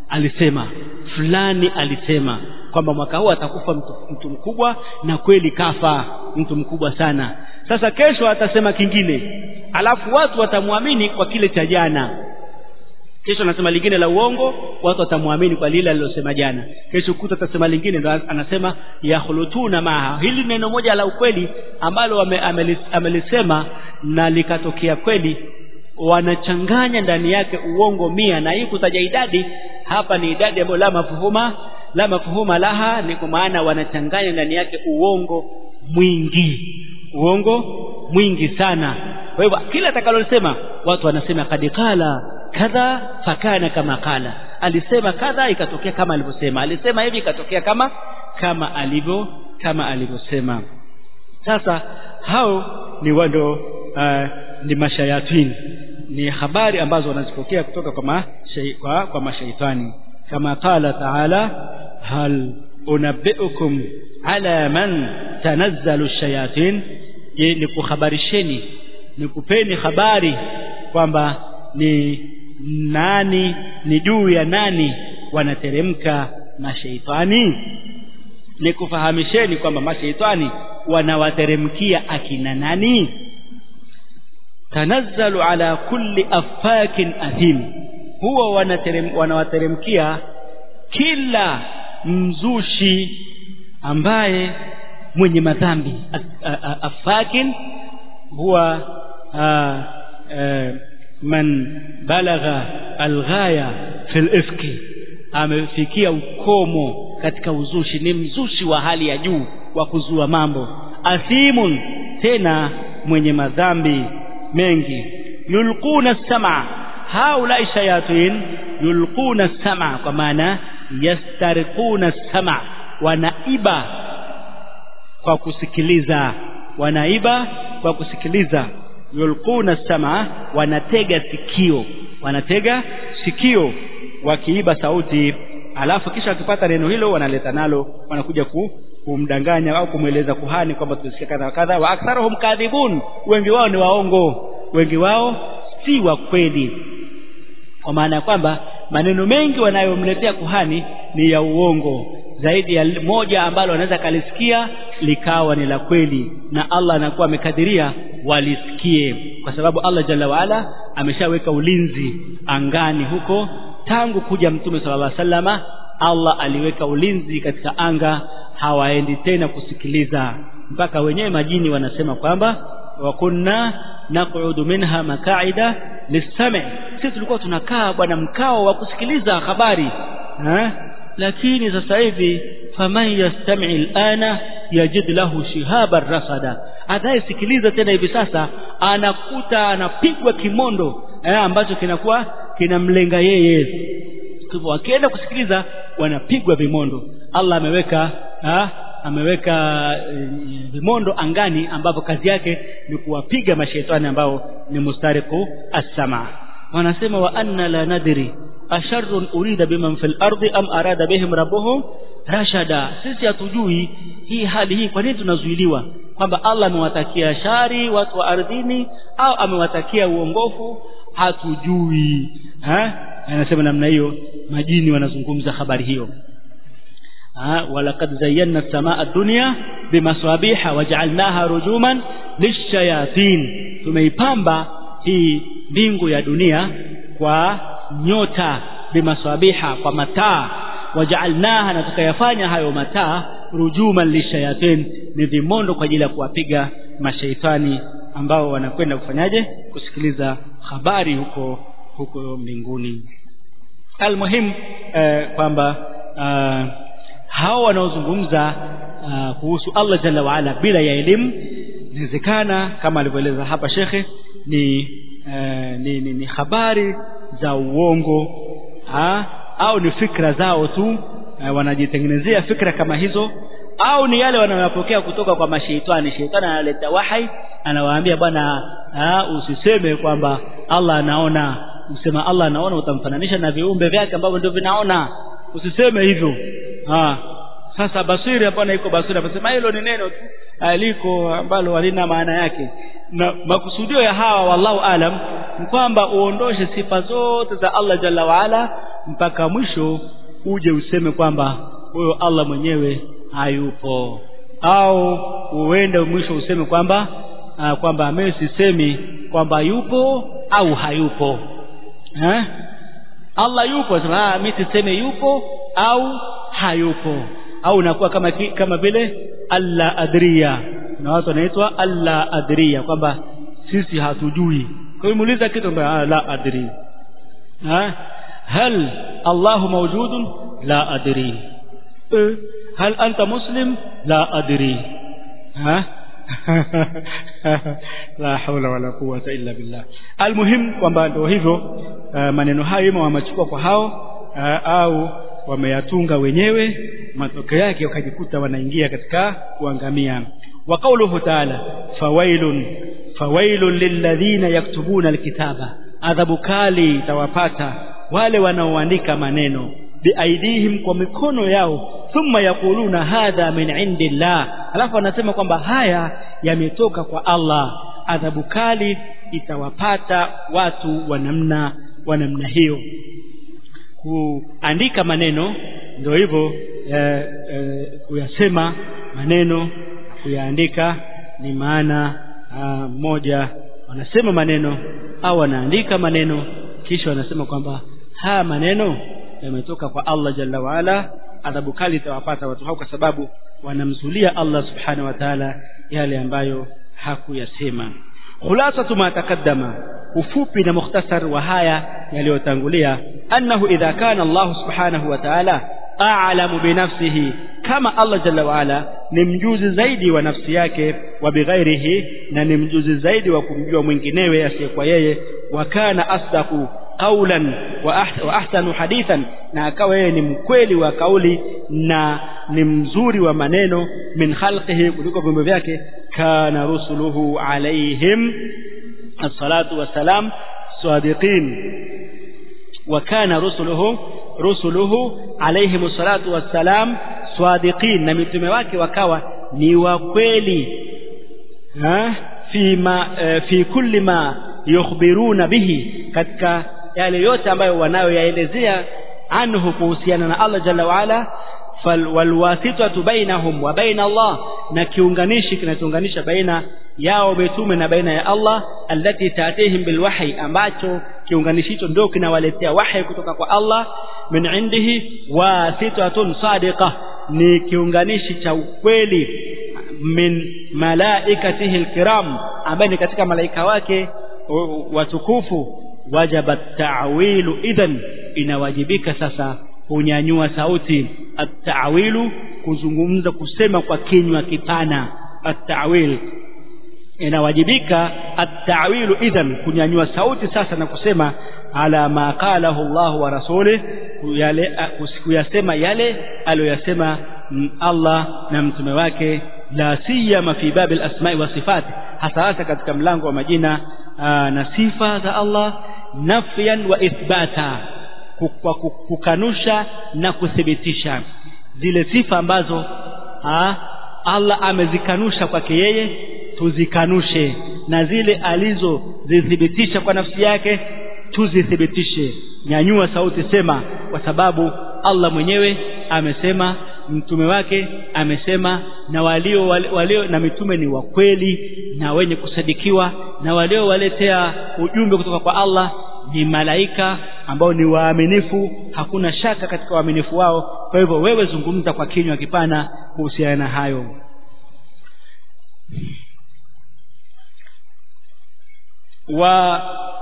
alisema fulani alisema kwamba mwaka huu atakufa mtu, mtu mkubwa na kweli kafa mtu mkubwa sana sasa kesho atasema kingine alafu watu watamwamini kwa kile cha jana kesho anasema lingine la uongo watu watamwamini kwa lile alilosema jana kesho kuta atasema lingine ndo anasema yakhulutuna maha hili neno moja la ukweli ambalo amelisema na likatokea kweli wanachanganya ndani yake uongo mia na hii kutaja idadi hapa ni idadi ambayo la mafuhuma la mafuhuma laha ni kwa maana wanachanganya ndani yake uongo mwingi uongo mwingi sana kwa hivyo kila atakalosema watu wanasema kad qala kadha fakana kama qala alisema kadha ikatokea kama alivyosema alisema hivi ikatokea kama kama alivyo kama alivyosema sasa hao ni wando uh, ni mashayatini ni habari ambazo wanazipokea kutoka kwa, mashay, kwa, kwa mashaitani kama qala taala hal unabbiukum ala man tanazzalu shayatin je ni kuhabarisheni ni kupeni habari kwamba ni nani ni juu ya nani wanateremka mashaitani ni kufahamisheni kwamba mashaitani wanawateremkia akina nani tanazzalu ala kulli afakin athim huwa wanaterem, wanawateremkia kila mzushi ambaye mwenye madhambi afakin huwa a, a, man balagha alghaya fil ifki amefikia ukomo katika uzushi ni mzushi wa hali ya juu wa kuzua mambo athimun tena mwenye madhambi mengi yulquna sama haulai shayatin yulquna sama kwa maana yastariquna sama wanaiba kwa kusikiliza wanaiba kwa kusikiliza yulquna sama wanatega sikio wanatega sikio wakiiba sauti alafu kisha wakipata neno hilo wanaleta nalo wanakuja ku, kumdanganya au kumweleza kuhani kwamba tumesikia kadha kadha wa aktharuhum kadhibun wengi wao ni waongo wengi wao si wa kweli kwa maana ya kwamba maneno mengi wanayomletea kuhani ni ya uongo zaidi ya moja ambalo wanaweza kalisikia likawa ni la kweli na Allah anakuwa amekadiria walisikie kwa sababu Allah jalla waala ameshaweka ulinzi angani huko tangu kuja mtume sallallahu alaihi wasallama Allah aliweka ulinzi katika anga hawaendi tena kusikiliza mpaka wenyewe majini wanasema kwamba wa kunna naqudu minha makaida lisami sisi tulikuwa tunakaa bwana mkao wa kusikiliza habari ha? lakini sasa hivi faman yastami alana yajid lahu shihaban rasada anayesikiliza tena hivi sasa anakuta anapigwa kimondo eh, ambacho kinakuwa kinamlenga yeye hivyo wakienda kusikiliza wanapigwa vimondo Allah ameweka ha? ameweka e, vimondo angani ambavyo kazi yake ni kuwapiga mashaitani ambao ni mustariqu as-sama wanasema wa anna la nadri asharrun urida biman fil ardi am arada bihim rabbuhum rashada sisi hatujui hii hali hii kwa nini tunazuiliwa kwamba Allah amewatakia shari watu wa ardhini au amewatakia uongofu hatujui ha anasema namna hiyo majini wanazungumza habari hiyo ولقد زينا السماء الدنيا بمصابيح وجعلناها رجوما للشياطين tumeipamba hii mbingu ya dunia kwa nyota bimasabiha kwa mataa wajaalnaha na tukayafanya hayo mataa rujuman lishayatin ni vimondo kwa ajili ya kuwapiga mashaitani ambao wanakwenda kufanyaje kusikiliza habari huko huko mbinguni almuhim eh, kwamba uh, hao wanaozungumza uh, kuhusu Allah jalla waala bila ya elimu inawezekana kama alivyoeleza hapa shekhe ni, uh, ni, ni, ni habari za uongo ha? au ni fikra zao tu uh, wanajitengenezea fikra kama hizo au ni yale wanayopokea kutoka kwa mashaitani shaitani analeta wahai anawaambia bwana usiseme kwamba Allah anaona usema Allah anaona utamfananisha na viumbe vyake ambavyo ndio vinaona usiseme hivyo ha. sasa basiri hapana iko basiri anasema hilo ni neno tu aliko ambalo halina maana yake na makusudio ya hawa wallahu alam ni kwamba uondoshe sifa zote za Allah jalla waala mpaka mwisho uje useme kwamba huyo Allah mwenyewe hayupo au uende mwisho useme kwamba uh, kwamba mimi sisemi kwamba yupo au hayupo eh? Allah yupo sema ah mimi siseme yupo au hayupo au unakuwa kama kama vile alla adriya na watu wanaitwa alla adriya kwamba sisi hatujui kwa hiyo muuliza kitu kwamba la adri ha hal Allah mawjudun la adri hal anta muslim la adri ha la haula wala quwwata illa billah almuhim kwamba ndio hivyo uh, maneno hayo ima wamechukua kwa hao uh, au wameyatunga wenyewe matokeo yake wakajikuta wanaingia katika kuangamia wa qauluhu ta'ala fawailun fawailun lilladhina yaktubuna alkitaba adhabu kali itawapata wale wanaoandika maneno biaidihim kwa mikono yao thumma yaquluna hadha min indillah alafu anasema kwamba haya yametoka kwa Allah adhabu kali itawapata watu wa namna wa namna hiyo kuandika maneno ndio hivyo eh, eh, kuyasema maneno kuyaandika ni maana ah, moja wanasema maneno au wanaandika maneno kisha wanasema kwamba haya maneno yametoka kwa Allah jalla waala adhabu kali itawapata watu hao kwa sababu wanamzulia Allah subhanahu wa ta'ala yale ambayo hakuyasema khulasatu ma taqaddama ufupi na mukhtasar wa haya yaliyotangulia annahu idha kana Allah subhanahu wa ta'ala a'lamu binafsihi kama Allah jalla waala ni mjuzi zaidi wa nafsi yake wa bighairihi na ni mjuzi zaidi wa kumjua mwinginewe asiyekuwa yeye wa kana asdaqu qawlan wa ahsanu hadithan na akawa yeye ni mkweli wa kauli na ni mzuri wa maneno min khalqihi kuliko viumbe vyake kana rusuluhu alaihim as-salatu wassalam sadiqin wa kana rusuluhu rusuluhu alaihim as-salatu wassalam sadiqin na mitume wake wakawa ni wa kweli ha fi ma fi kulli ma yukhbiruna bihi katika yale yote ambayo wanayoyaelezea anhu kuhusiana na Allah jalla waala walwasitatu bainahum wa baina Allah na kiunganishi kinachounganisha baina yao mitume na baina ya Allah allati taatihim bilwahyi ambacho kiunganishi hicho ndio kinawaletea wahi kutoka kwa Allah min indihi wasitatun sadiqa ni kiunganishi cha ukweli min malaikatihi alkiram ambaye ni katika malaika wake watukufu wajaba ta'wilu idhan inawajibika sasa kunyanyua sauti at-ta'wilu kuzungumza kusema kwa kinywa kipana at-ta'wil inawajibika at-ta'wilu idhan kunyanyua sauti sasa na kusema ala ma qalahu Allah wa rasulih yale kuyasema yale aliyosema Allah na mtume wake la siyama fi bab al-asma'i wa sifat hasa hasa katika mlango wa majina aa, na sifa za Allah nafyan wa ithbata kwa kukanusha na kuthibitisha zile sifa ambazo aa, Allah amezikanusha kwake yeye tuzikanushe na zile alizozithibitisha kwa nafsi yake tuzithibitishe nyanyua sauti sema kwa sababu Allah mwenyewe amesema mtume wake amesema na walio, walio, walio na mitume ni wa kweli na wenye kusadikiwa na waliowaletea ujumbe kutoka kwa Allah ni malaika ambao ni waaminifu hakuna shaka katika uaminifu wao kwa hivyo wewe zungumza kwa kinywa kipana kuhusiana na hayo wa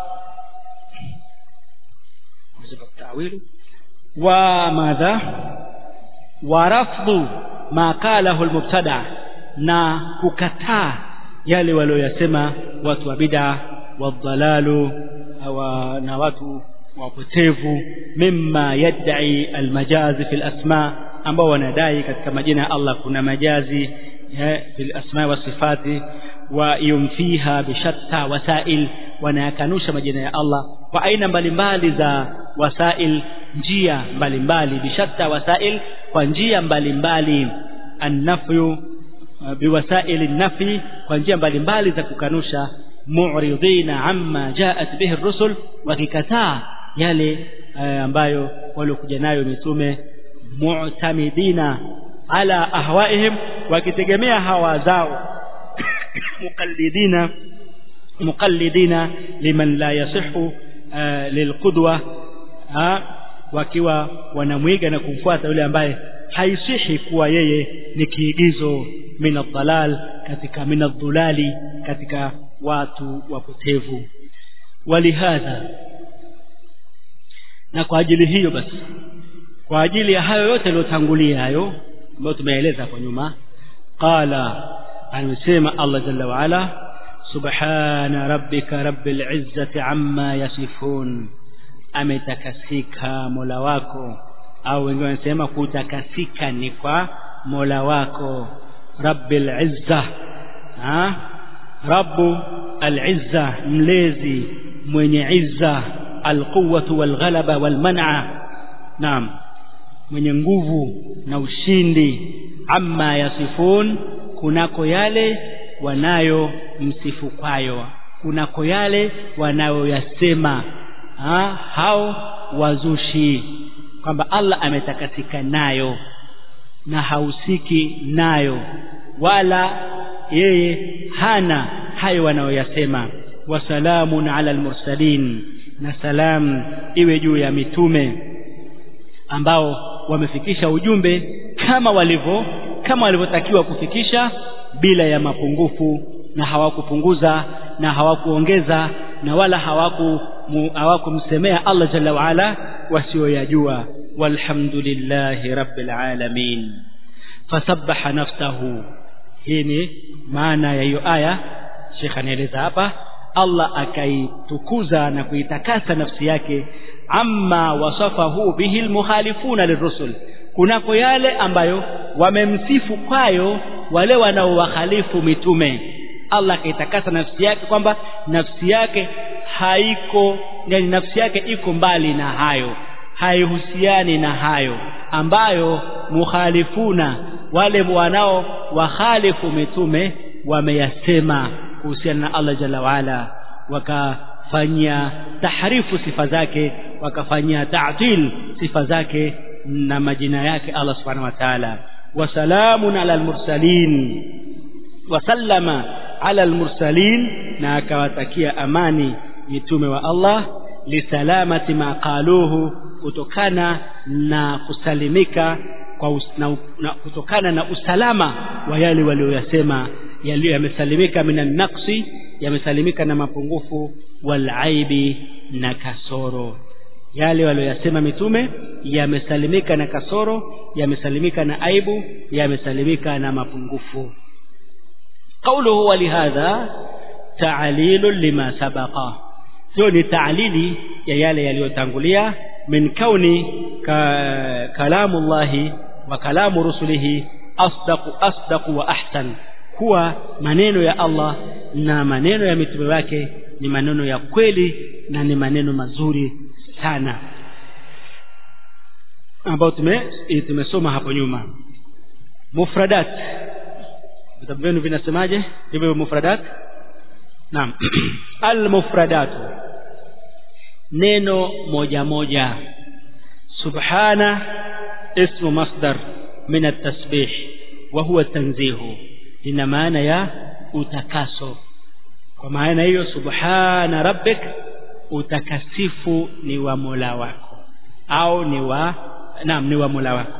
wa madha wa rafdhu ma qalahu almubtada na kukataa yale walioyasema watu wa bid'a wadhalalu na watu wapotevu mimma yad'i almajazi fil asma ambao wanadai katika majina ya Allah kuna majazi fil asma wa sifati wa yumfiha bishatta wasail wanayakanusha majina ya Allah kwa aina mbalimbali za wasail njia mbalimbali bishatta wasail kwa njia mbalimbali annafyu biwasail an-nafi kwa njia mbalimbali za kukanusha mu'ridina amma ja'at bihi ar-rusul wakikataa yale eh, ambayo waliokuja nayo mitume mu'tamidina ala ahwaihim wakitegemea hawa zao muqallidina muqallidina liman la yasihu uh, lilqudwa uh, wakiwa wanamwiga na kumfuata yule ambaye haisihi kuwa yeye ni kiigizo min adhalal katika min adhulali katika watu wapotevu walihadha na kwa ajili hiyo basi kwa ajili ya hayo yote yaliyotangulia hayo ambayo tumeeleza hapo nyuma qala amesema Allah jalla wa ala subhana rabbika rabbil izzati amma yasifun ametakasika mola wako au wengine wanasema kutakasika ni kwa mola wako rabbil izza ha rabbu al-izza mlezi mwenye izza alquwwatu walghalaba walman'a naam mwenye nguvu na ushindi amma yasifun kunako yale wanayo msifu kwayo kunako yale wanayoyasema ha, hao wazushi kwamba Allah ametakatika nayo na hausiki nayo wala yeye hana hayo wanayoyasema wasalamun ala almursalin na salam iwe juu ya mitume ambao wamefikisha ujumbe kama walivyo kama walivyotakiwa kufikisha bila ya mapungufu na hawakupunguza na hawakuongeza na wala hawaku hawakumsemea Allah jalla wa ala wasioyajua walhamdulillahi rabbil alamin fasabbaha nafsahu hii ni maana ya hiyo aya Sheikh anaeleza hapa Allah akaitukuza na kuitakasa nafsi yake amma wasafahu bihi almukhalifuna lirusul kunako yale ambayo wamemsifu kwayo wale wanaowahalifu mitume Allah akaitakasa nafsi yake kwamba nafsi yake haiko yani nafsi yake iko mbali na hayo haihusiani na hayo ambayo mukhalifuna wale wanao wahalifu mitume wameyasema kuhusiana na Allah jalla waala wakafanyia tahrifu sifa zake wakafanyia ta'til sifa zake na majina yake Allah subhanahu wa ta'ala wasalamun ala almursalin wasallama ala almursalin na akawatakia amani mitume wa Allah lisalamati ma qaluhu kutokana na kusalimika kwa us, na, na, kutokana na usalama wa yale walioyasema yaliyo yamesalimika minan naqsi yamesalimika na mapungufu wal aibi na kasoro yale walioyasema mitume yamesalimika na kasoro yamesalimika na aibu yamesalimika na mapungufu qawluhu walihadha ta'lilun lima sabaqa hiyo ni ta'lili ya yale yaliyotangulia min kauni ka, kalamullahi wa kalamu rusulihi asdaqu asdaqu wa ahsan kuwa maneno ya Allah na maneno ya mitume wake ni maneno ya kweli na ni maneno mazuri sana ambayo tume tumesoma hapo nyuma mufradat vitabu vyenu vinasemaje hivyo mufradat naam almufradat neno moja moja subhana ismu masdar min at-tasbih wa huwa tanzihu ina maana ya utakaso kwa maana hiyo subhana rabbik utakasifu ni wa Mola wako au ni wa naam ni wa Mola wako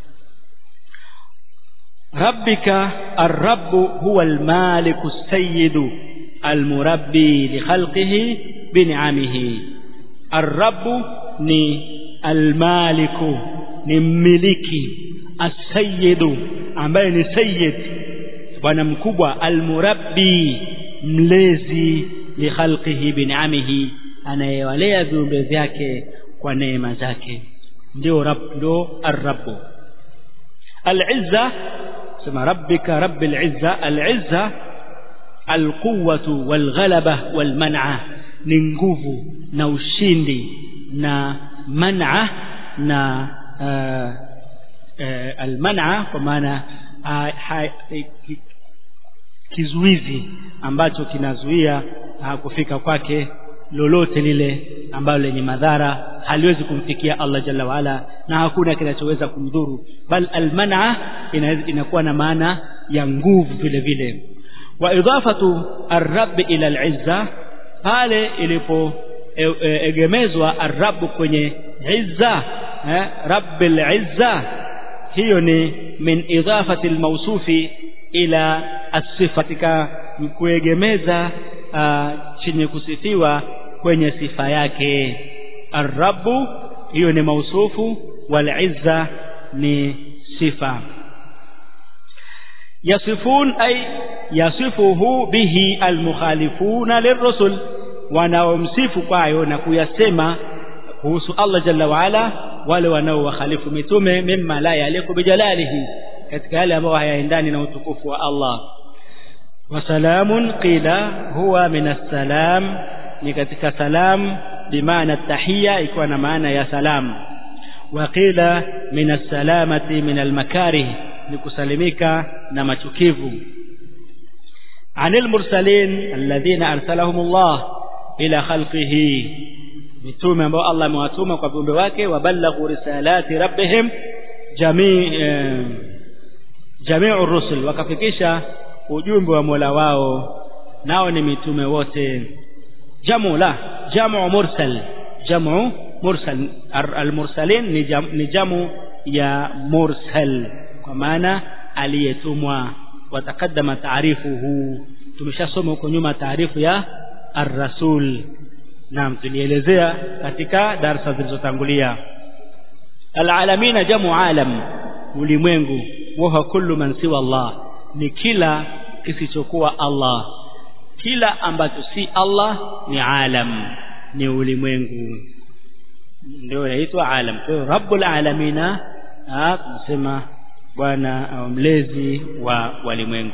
rabbika ar-rabb huwa al-maliku as-sayyidu al-murabbi li khalqihi bi ni'amihi ar-rabb ni al-maliku ni mmiliki as-sayyidu ambaye ni sayyid bwana mkubwa al-murabbi mlezi li khalqihi bi ni'amihi anayewalea viumbe vyake kwa neema zake ndio rabb ndio ar-rabb al-izza sema rabbika rabbil izza al-izza al-quwwatu wal-ghalaba wal-man'a ni nguvu na ushindi na man'a na uh, uh, al-man'a kwa maana uh, kizuizi ambacho kinazuia uh, kufika kwake lolote lile ambalo lenye madhara haliwezi kumfikia Allah jalla waala na hakuna kinachoweza kumdhuru bal almana inakuwa na maana ya nguvu vile vile wa idafatu arrabb ila alizza pale ilipo e, e, egemezwa arrabb kwenye izza eh, rabbil izza hiyo ni min idafati almawsufi ila asifa katika kuegemeza uh, chenye kusifiwa kwenye sifa yake arrabu hiyo ni mausufu wal izza ni sifa yasifun ay yasifuhu bihi almukhalifuna lirrusul wanaomsifu kwayo na kuyasema kuhusu Allah jalla waala wale wanaowakhalifu mitume mimma la yaliku bijalalihi katika yale ambayo hayaendani na utukufu wa Allah وسلام قيل هو من السلام ni katika salam bimaana tahiyya ikiwa na maana ya salam wa qila min as-salamati min al-makarih ni kusalimika na machukivu anil mursalin alladhina arsalahum Allah ila khalqihi mitume ambao Allah amewatuma kwa viumbe wake wabalaghu risalati rabbihim jamii jami'ur rusul wakafikisha ujumbe wa Mola wao nao ni mitume wote jamu la jamu mursal jamu mursal almursalin ni jamu, ni jamu ya mursal kwa maana aliyetumwa watakaddama taarifuhu tumeshasoma huko nyuma taarifu ya ar-rasul naam tulielezea katika darasa zilizotangulia alalamina jamu alam ulimwengu wa kullu man siwa Allah ni kila kisichokuwa Allah kila ambacho si Allah ni alam ni ulimwengu ndio inaitwa alam kwa hiyo rabbul alamina tunasema bwana au mlezi wa walimwengu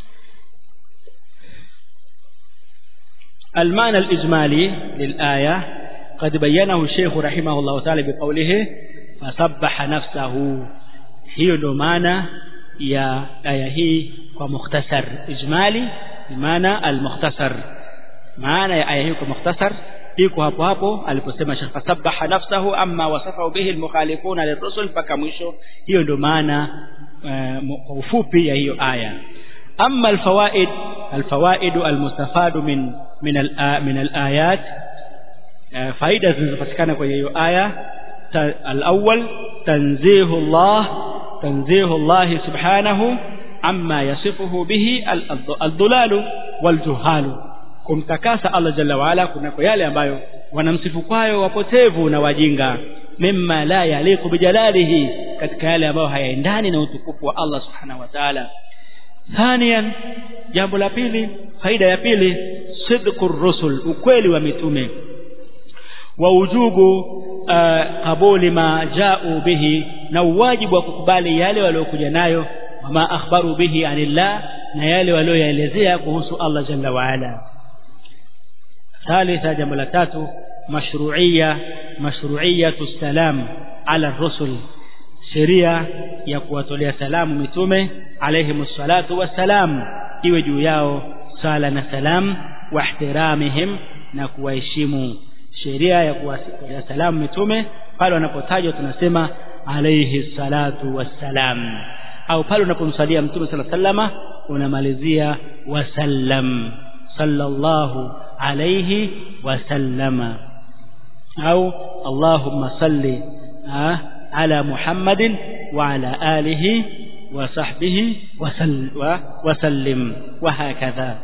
المعنى الإجمالي للآية قد بينه الشيخ رحمه الله تعالى بقوله فسبح نفسه هي ndo maana ya aya hii kwa mukhtasar ijmali maana almukhtasar maana ya aya hii kwa mukhtasar iko hapo hapo aliposema Sheikh fasabbaha nafsahu amma wasafahu bihi almukhalifuna lirrusul mpaka mwisho hiyo ndio maana kwa ufupi ya hiyo aya amma alfawaid alfawaid almustafadu min min al min alayat faida zinazopatikana kwenye hiyo aya alawwal tanzihu Allah تنزيه الله سبحانه عما يصفه به الضلال والجهال kumtakasa Allah jalla waala kunako yale ambayo wanamsifu kwayo wapotevu na wajinga mimma la yaliqu bijalalihi katika yale ambayo hayaendani na utukufu wa Allah subhanahu wa ta'ala thaniyan jambo la pili faida ya pili sidqur rusul ukweli wa mitume wa ujubu qabuli ma ja'u bihi na uwajibu wa kukubali yale waliokuja nayo wama akhbaru bihi anillah na yale walioyaelezea kuhusu Allah jalla wa ala thalitha jambo la tatu mashru'iyya mashru'iyyatu salam ala rusul sheria ya kuwatolea salamu mitume alayhi salatu wassalam iwe juu yao sala na salam wa ihtiramihim na kuwaheshimu sheria ya kuwatolea salamu mitume pale wanapotajwa tunasema alayhi salatu wassalam au pale unapomsalia mtume sala sallama unamalizia wasallam sallallahu alayhi wasallama au allahumma salli ala muhammadin wa ala alihi wa sahbihi wasallim wa hakadha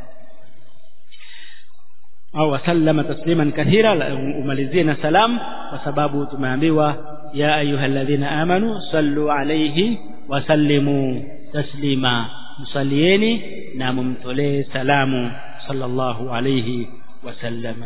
au wasallama tasliman kathira umalizie na salam kwa sababu tumeambiwa ya ayyuhalladhina amanu sallu alayhi wa sallimu taslima msalieni na mumtolee salamu sallallahu alayhi wa sallama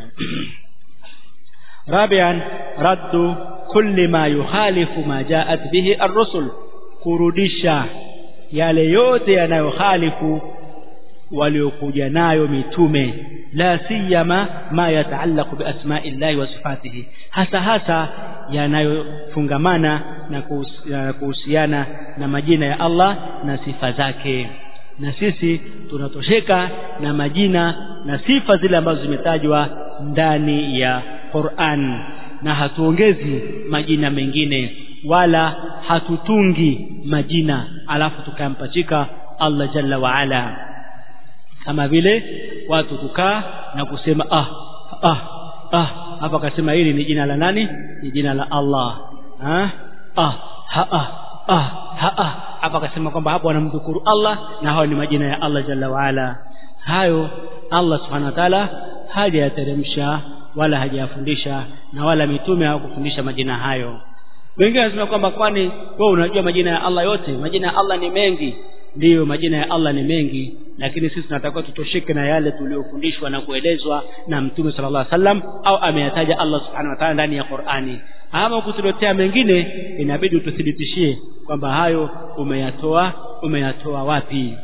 رابعا رد كل ما يخالف ما جاءت به الرسل kurudisha yale yote yanayokhalifu waliokuja nayo mitume la siyama ma yataallaqu bi asma'illahi wa sifatihi hasa hasa yanayofungamana na kuhusiana na majina ya Allah na sifa zake na sisi tunatosheka na majina na sifa zile ambazo zimetajwa ndani ya Qur'an na hatuongezi majina mengine wala hatutungi majina alafu tukampachika Allah jalla wa ala kama vile watu kukaa na kusema ah ah ah hapa akasema hili ni jina la nani ni jina la Allah ha ah ha ah ah ha ah hapa akasema kwamba hapo wanamdhukuru Allah na hao ni majina ya Allah jalla wa ala hayo Allah subhanahu wa ta'ala hajayateremsha wala hajayafundisha na wala mitume hawakufundisha majina hayo wengine wanasema kwamba kwani wewe unajua majina ya Allah yote majina ya Allah ni mengi ndiyo majina ya Allah ni mengi lakini sisi tunatakiwa tutosheke na yale tuliyofundishwa na kuelezwa na mtume sallallahu alaihi wasallam au ameyataja Allah subhanahu wa ta'ala ndani ya Qur'ani ama kutuletea mengine inabidi ututhibitishie kwamba hayo umeyatoa umeyatoa wapi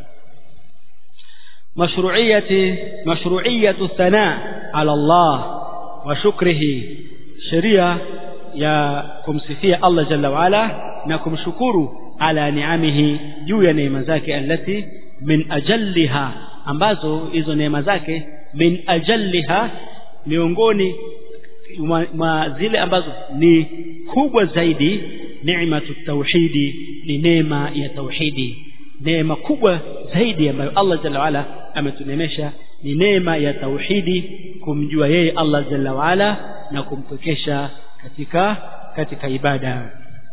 mashru'iyati mashru'iyatu thana ala Allah wa shukrihi sheria ya kumsifia Allah jalla wa ala na kumshukuru ala ni'amihi juu ya neema zake allati min ajalliha ambazo hizo neema zake min ajalliha miongoni mwa zile ambazo ni kubwa zaidi neematu tauhidi ni neema ya tauhidi neema kubwa zaidi ambayo Allah jalla waala ametunemesha ni neema ya tauhidi kumjua yeye Allah jalla waala na kumpwekesha katika katika ibada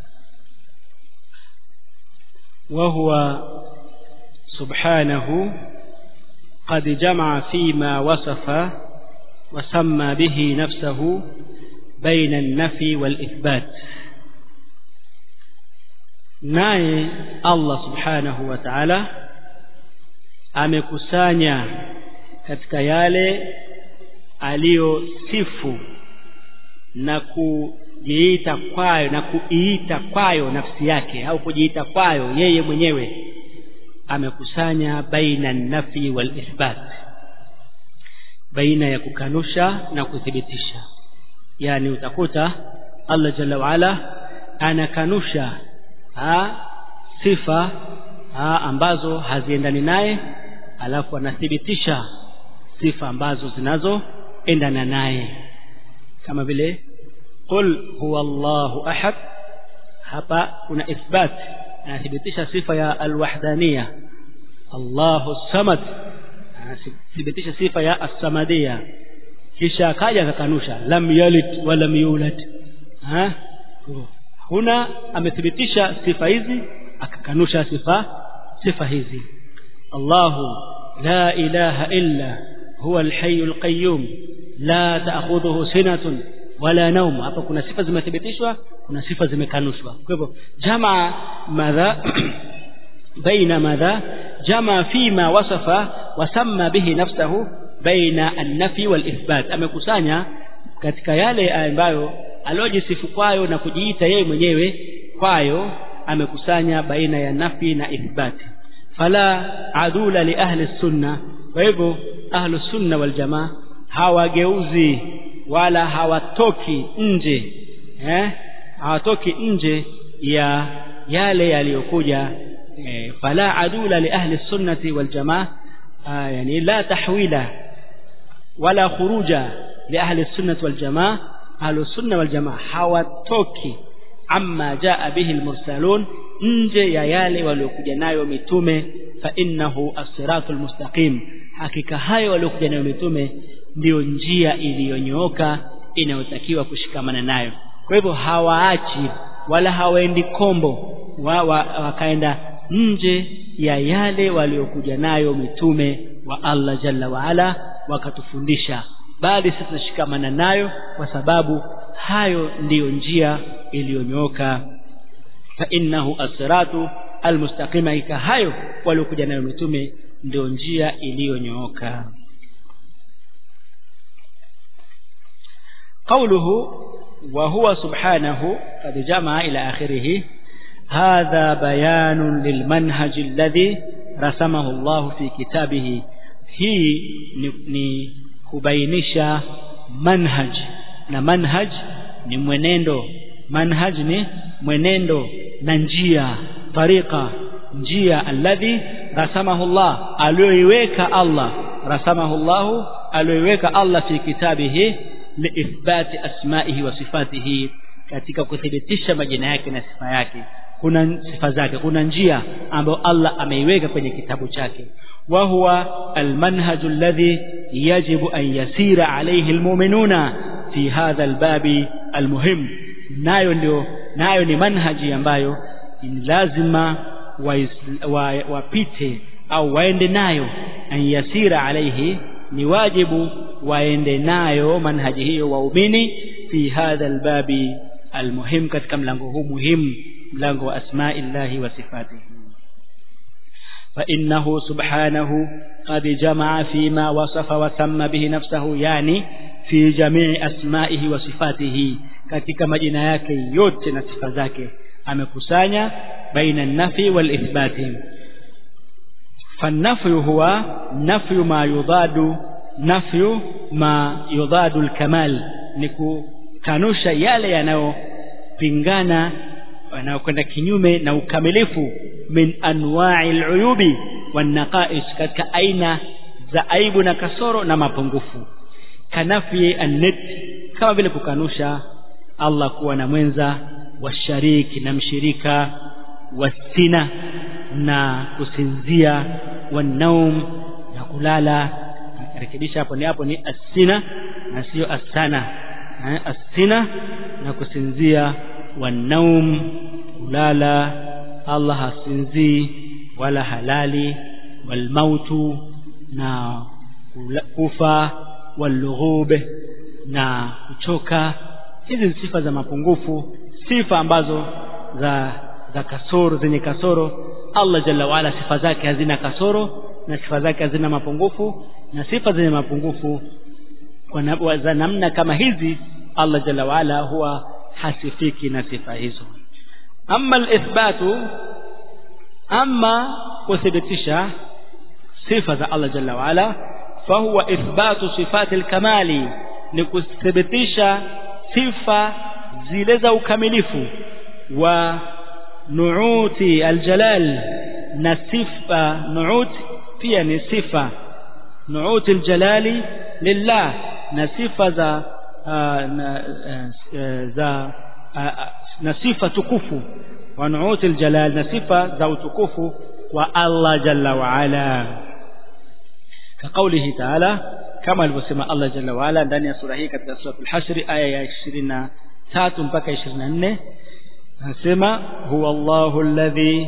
وهو سبحانه قد جمع فيما وصف وسمى به نفسه بين النفي والإثبات naye Allah subhanahu wa ta'ala amekusanya katika yale aliyosifu na kujiita kwayo na kuiita kwayo nafsi yake au kujiita kwayo yeye mwenyewe amekusanya baina nafi wal ithbat baina ya kukanusha na kuthibitisha yani utakuta Allah jalla waala anakanusha ha, sifa ha, ambazo haziendani naye alafu anathibitisha sifa ambazo zinazoendana naye kama vile qul huwa Allahu ahad hapa kuna ithbat anathibitisha sifa ya alwahdaniya Allahu samad anathibitisha sifa ya as-samadiyya kisha akaja akakanusha lam yalid wa lam yulad ha huna amethibitisha sifa hizi akakanusha sifa sifa hizi Allahu la ilaha illa huwa al-hayyul qayyum la ta'khudhuhu sinatun wala naum hapa kuna sifa zimethibitishwa kuna sifa zimekanushwa kwa hivyo jamaa madha baina madha jamaa fima wasafa wasamma bihi nafsahu baina an-nafi wal-ithbat amekusanya katika yale ambayo aliojisifu kwayo na kujiita yeye mwenyewe kwayo amekusanya baina ya nafi na ithbati fala adula li ahli sunna kwa hivyo ahlu sunna wal jamaa hawageuzi wala hawatoki nje eh hawatoki nje ya yale yaliyokuja eh, fala adula li ahli sunnati wal jamaa ah, yani la tahwila wala khuruja li ahli sunnati wal jamaa ahlu sunna wal jamaa hawatoki amma jaa bihi almursalun nje ya yale waliokuja nayo mitume fa innahu as-siratul mustaqim hakika hayo waliokuja nayo mitume ndiyo njia iliyonyooka inayotakiwa kushikamana nayo kwa hivyo hawaachi wala hawaendi kombo wa, wa, wakaenda nje ya yale waliokuja nayo mitume wa Allah jalla waala wakatufundisha bali sisi tunashikamana nayo kwa sababu hayo ndiyo njia iliyonyooka fa innahu as-siratu almustaqima ika hayo waliokuja nayo mitume ndio njia iliyonyooka قوله وهو سبحانه قد جمع إلى آخره هذا بيان للمنهج الذي رسمه الله في كتابه هي ni kubainisha manhaj na manhaj ni mwenendo manhaj ni mwenendo na njia tariqa njia alladhi rasamahu Allah aliyoiweka Allah rasamahu Allah aliyoiweka Allah fi kitabihi liithbati asma'ihi wa sifatihi katika kuthibitisha majina yake na sifa yake kuna sifa zake kuna njia ambayo Allah ameiweka kwenye kitabu chake wa huwa almanhaju alladhi yajibu an yasira alayhi almu'minuna fi hadha albabi almuhim nayo ndio nayo ni manhaji ambayo ni lazima wapite wa, wa au waende nayo an yasira alayhi ni wajibu waende nayo manhaji hiyo waumini fi hadha albabi almuhim katika mlango huu muhimu mlango wa asma'illahi wa sifatihi فإنه سبحانه قد جمع فيما وصف وسمى به نفسه يعني في جميع أسمائه وصفاته katika majina yake yote na sifa zake amekusanya baina an-nafi wal ithbati فالنفي هو نفي ما يضاد نفي ما يضاد الكمال ni kukanusha yale yanayopingana yanayokwenda kinyume na ukamilifu min anwa'i al-uyubi wan naqais katika aina za aibu na kasoro na mapungufu kanafi an-nid kama vile kukanusha Allah kuwa na mwenza washariki na mshirika wasina na kusinzia wanaum na kulala rekebisha hapo ni hapo ni asina na sio asana eh, asina na kusinzia wanaum kulala Allah hasinzii wala halali walmautu na kufa walughub na kuchoka hizi ni sifa za mapungufu sifa ambazo za za kasoro zenye kasoro Allah jalla waala sifa zake hazina kasoro na sifa zake hazina mapungufu na sifa zenye mapungufu kwa za namna kama hizi Allah jalla waala huwa hasifiki na sifa hizo amma alithbatu amma kuthibitisha sifa za Allah jalla waala fahuwa ithbatu sifati alkamali ni kuthibitisha sifa zile za ukamilifu wa nuuti aljalal na sifa nuut pia ni sifa nuuti aljalali lillah na sifa za uh, na, uh, za uh, na sifa tukufu wa nuuti aljalal na sifa za utukufu wa Allah jalla wa ala كقوله تعالى كما alivyosema Allah jalla wa ala ndani ya sura hii katika sura al-Hashr aya ya 23 mpaka 24 anasema huwa Allahu alladhi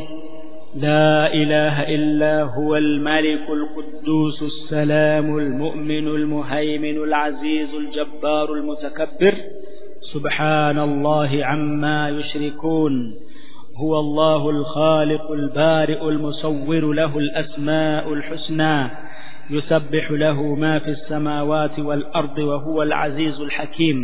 لا إله إلا هو الملك القدوس السلام المؤمن المهيمن العزيز الجبار المتكبر سبحان الله عما يشركون هو الله الخالق البارئ المصور له الأسماء الحسنى يسبح له ما في السماوات والأرض وهو العزيز الحكيم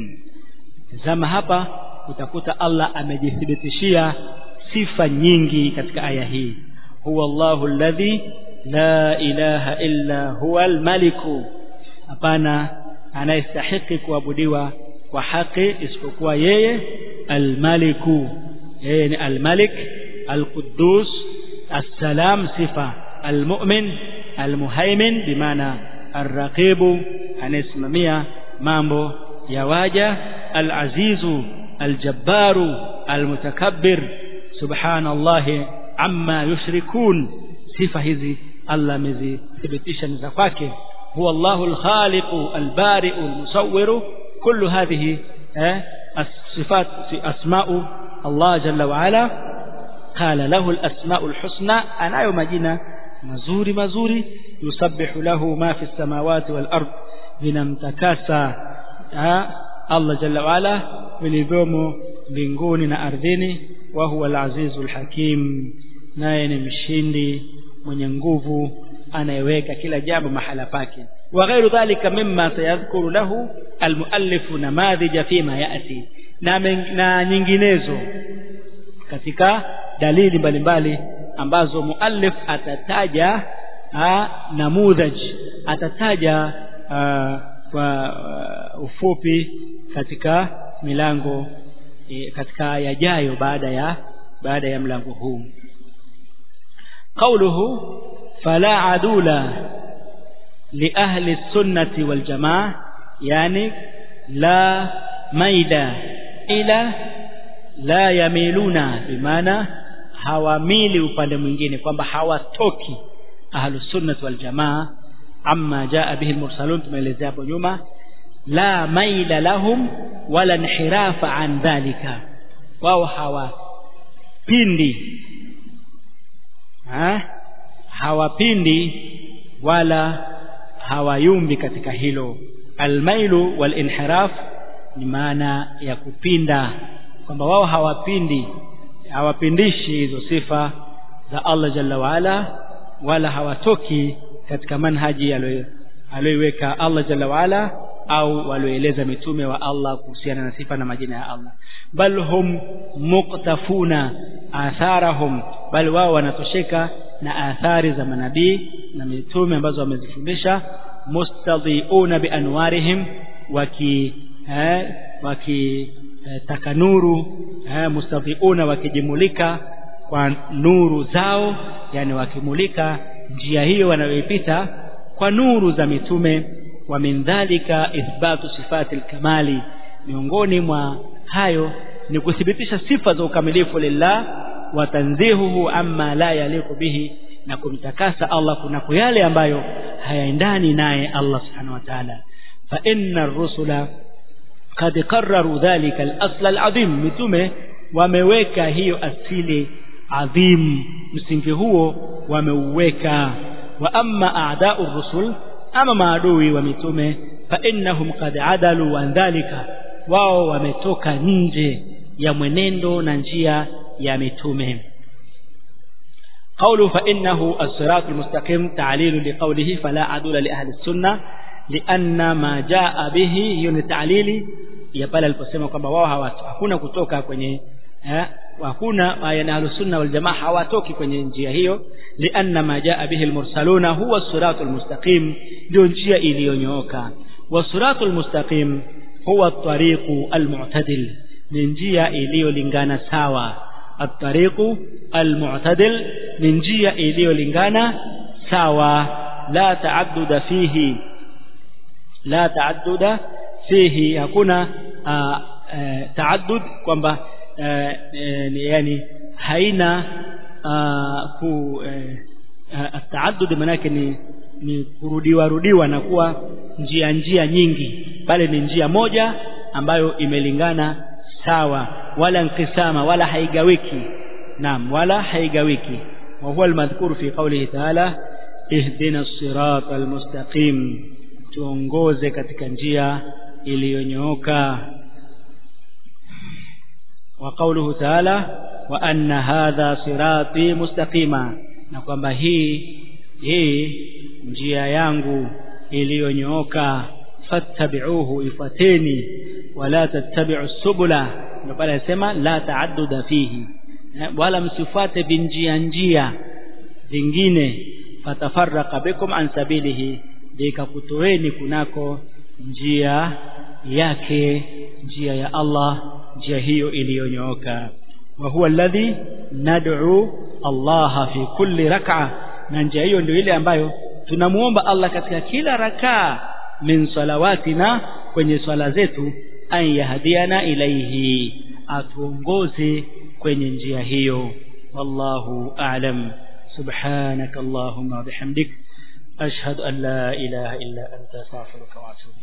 زما hapa utakuta Allah amejithibitishia sifa nyingi katika aya hii huwa Allahu alladhi la ilaha illa huwa almaliku hapana anayestahiki kuabudiwa kwa haki isipokuwa yeye almaliku yeye ni almalik alquddus assalam sifa almu'min almuhaimin bimaana arraqibu anayesimamia mambo ya waja alazizu aljabbaru almutakabbir subhanallahi amma yushrikun sifa hizi Allah amezithibitisha ni za kwake huwa Allahu alkhaliqu albari'u almusawwiru kullu hadhihi eh الصفات أسماء الله جل وعلا قال له الأسماء الحسنى أنا يوم جينا مزوري مزوري يسبح له ما في السماوات والأرض vinamtakasa Allah jalla waala vilivyomo mbinguni na ardhini wa huwa al-azizu al-hakim naye ni mshindi mwenye nguvu anayeweka kila jambo mahala pake wa ghairu dhalika mimma sayadhkuru lahu al-muallif namadhija fima yati na, na nyinginezo katika dalili mbalimbali ambazo muallif atataja ha, namudhaj atataja uh, kwa uh, ufupi katika milango e, katika yajayo baada ya baada ya mlango huu قوله فلا عدول لأهل السنة والجماعة يعني لا ميل إلى لا يميلون بمعنى hawamili upande mwingine kwamba hawatoki ahlus sunnah wal jamaa amma jaa bihi al-mursalun tumeelezea hapo nyuma la maila lahum wala inhirafa an dhalika wao hawapindi ha? hawapindi wala hawayumbi katika hilo almailu walinhiraf ni maana ya kupinda kwamba wao hawapindi hawapindishi hizo sifa za Allah jalla waala wala hawatoki katika manhaji aliyoiweka Allah jalla waala au walioeleza mitume wa Allah kuhusiana na sifa na majina ya Allah bal hum muqtafuna atharahum bal wao wanatosheka na athari za manabii na mitume ambazo wamezifundisha mustadhiuna bianwarihim waki eh, waki eh, takanuru eh, mustadhiuna wakijimulika kwa nuru zao yani wakimulika njia hiyo wanayoipita kwa nuru za mitume wa min dhalika ithbatu sifati alkamali miongoni mwa hayo ni kuthibitisha sifa za ukamilifu lillah wa tanzihuhu amma la yaliqu bihi na kumtakasa Allah kunako yale ambayo hayaendani naye Allah subhanahu wa ta'ala fa inna ar-rusula qad qarraru dhalika al-asl al-azim mitume wameweka hiyo asili adhim msingi huo wameuweka wa amma a'da'u ar-rusul ama maadui wa mitume fa innahum qad adalu an dhalika wao wametoka nje ya mwenendo na njia ya mitume قوله فإنه الصراط المستقيم تعليل لقوله فلا عدول لأهل السنة لأن ما جاء به hiyo تعليل ya pale aliposema kwamba wao hakuna kutoka kwenye eh, hakuna yani ahlusunna wal jamaa hawatoki kwenye njia hiyo lianna ma jaa bihi almursaluna huwa siratul mustaqim ndio njia iliyonyooka wasiratul mustaqim huwa at-tariqu al-mu'tadil ni njia iliyolingana sawa at-tariqu al-mu'tadil ni njia iliyolingana sawa la ta'adduda fihi la ta'adduda fihi hakuna taaddud kwamba yani haina ku taaddud maana yake ni ni kurudiwa rudiwa na kuwa njia njia nyingi bali ni njia moja ambayo imelingana sawa wala nkisama wala haigawiki naam wala haigawiki wa huwa almadhkur fi qawlihi ta'ala ihdina as-sirata al-mustaqim tuongoze katika njia iliyonyooka wa qawluhu ta'ala wa anna hadha sirati mustaqima na kwamba hii hii njia yangu iliyonyooka fattabi'uhu ifateni wala tattabi'u subula ndio pale anasema la taadduda fihi wala msifuate vinjia njia vingine fatafarraqa bikum an sabilihi likakutoeni kunako njia yake njia ya Allah njia hiyo iliyonyooka wa huwa alladhi nad'u Allah fi kulli rak'a na njia hiyo ndio ile ambayo tunamuomba Allah katika kila rakaa min salawatina kwenye swala zetu an yahdiana ilaihi atuongoze kwenye njia hiyo wallahu a'lam subhanaka allahumma bihamdik ashhadu an la ilaha illa anta astaghfiruka wa atubu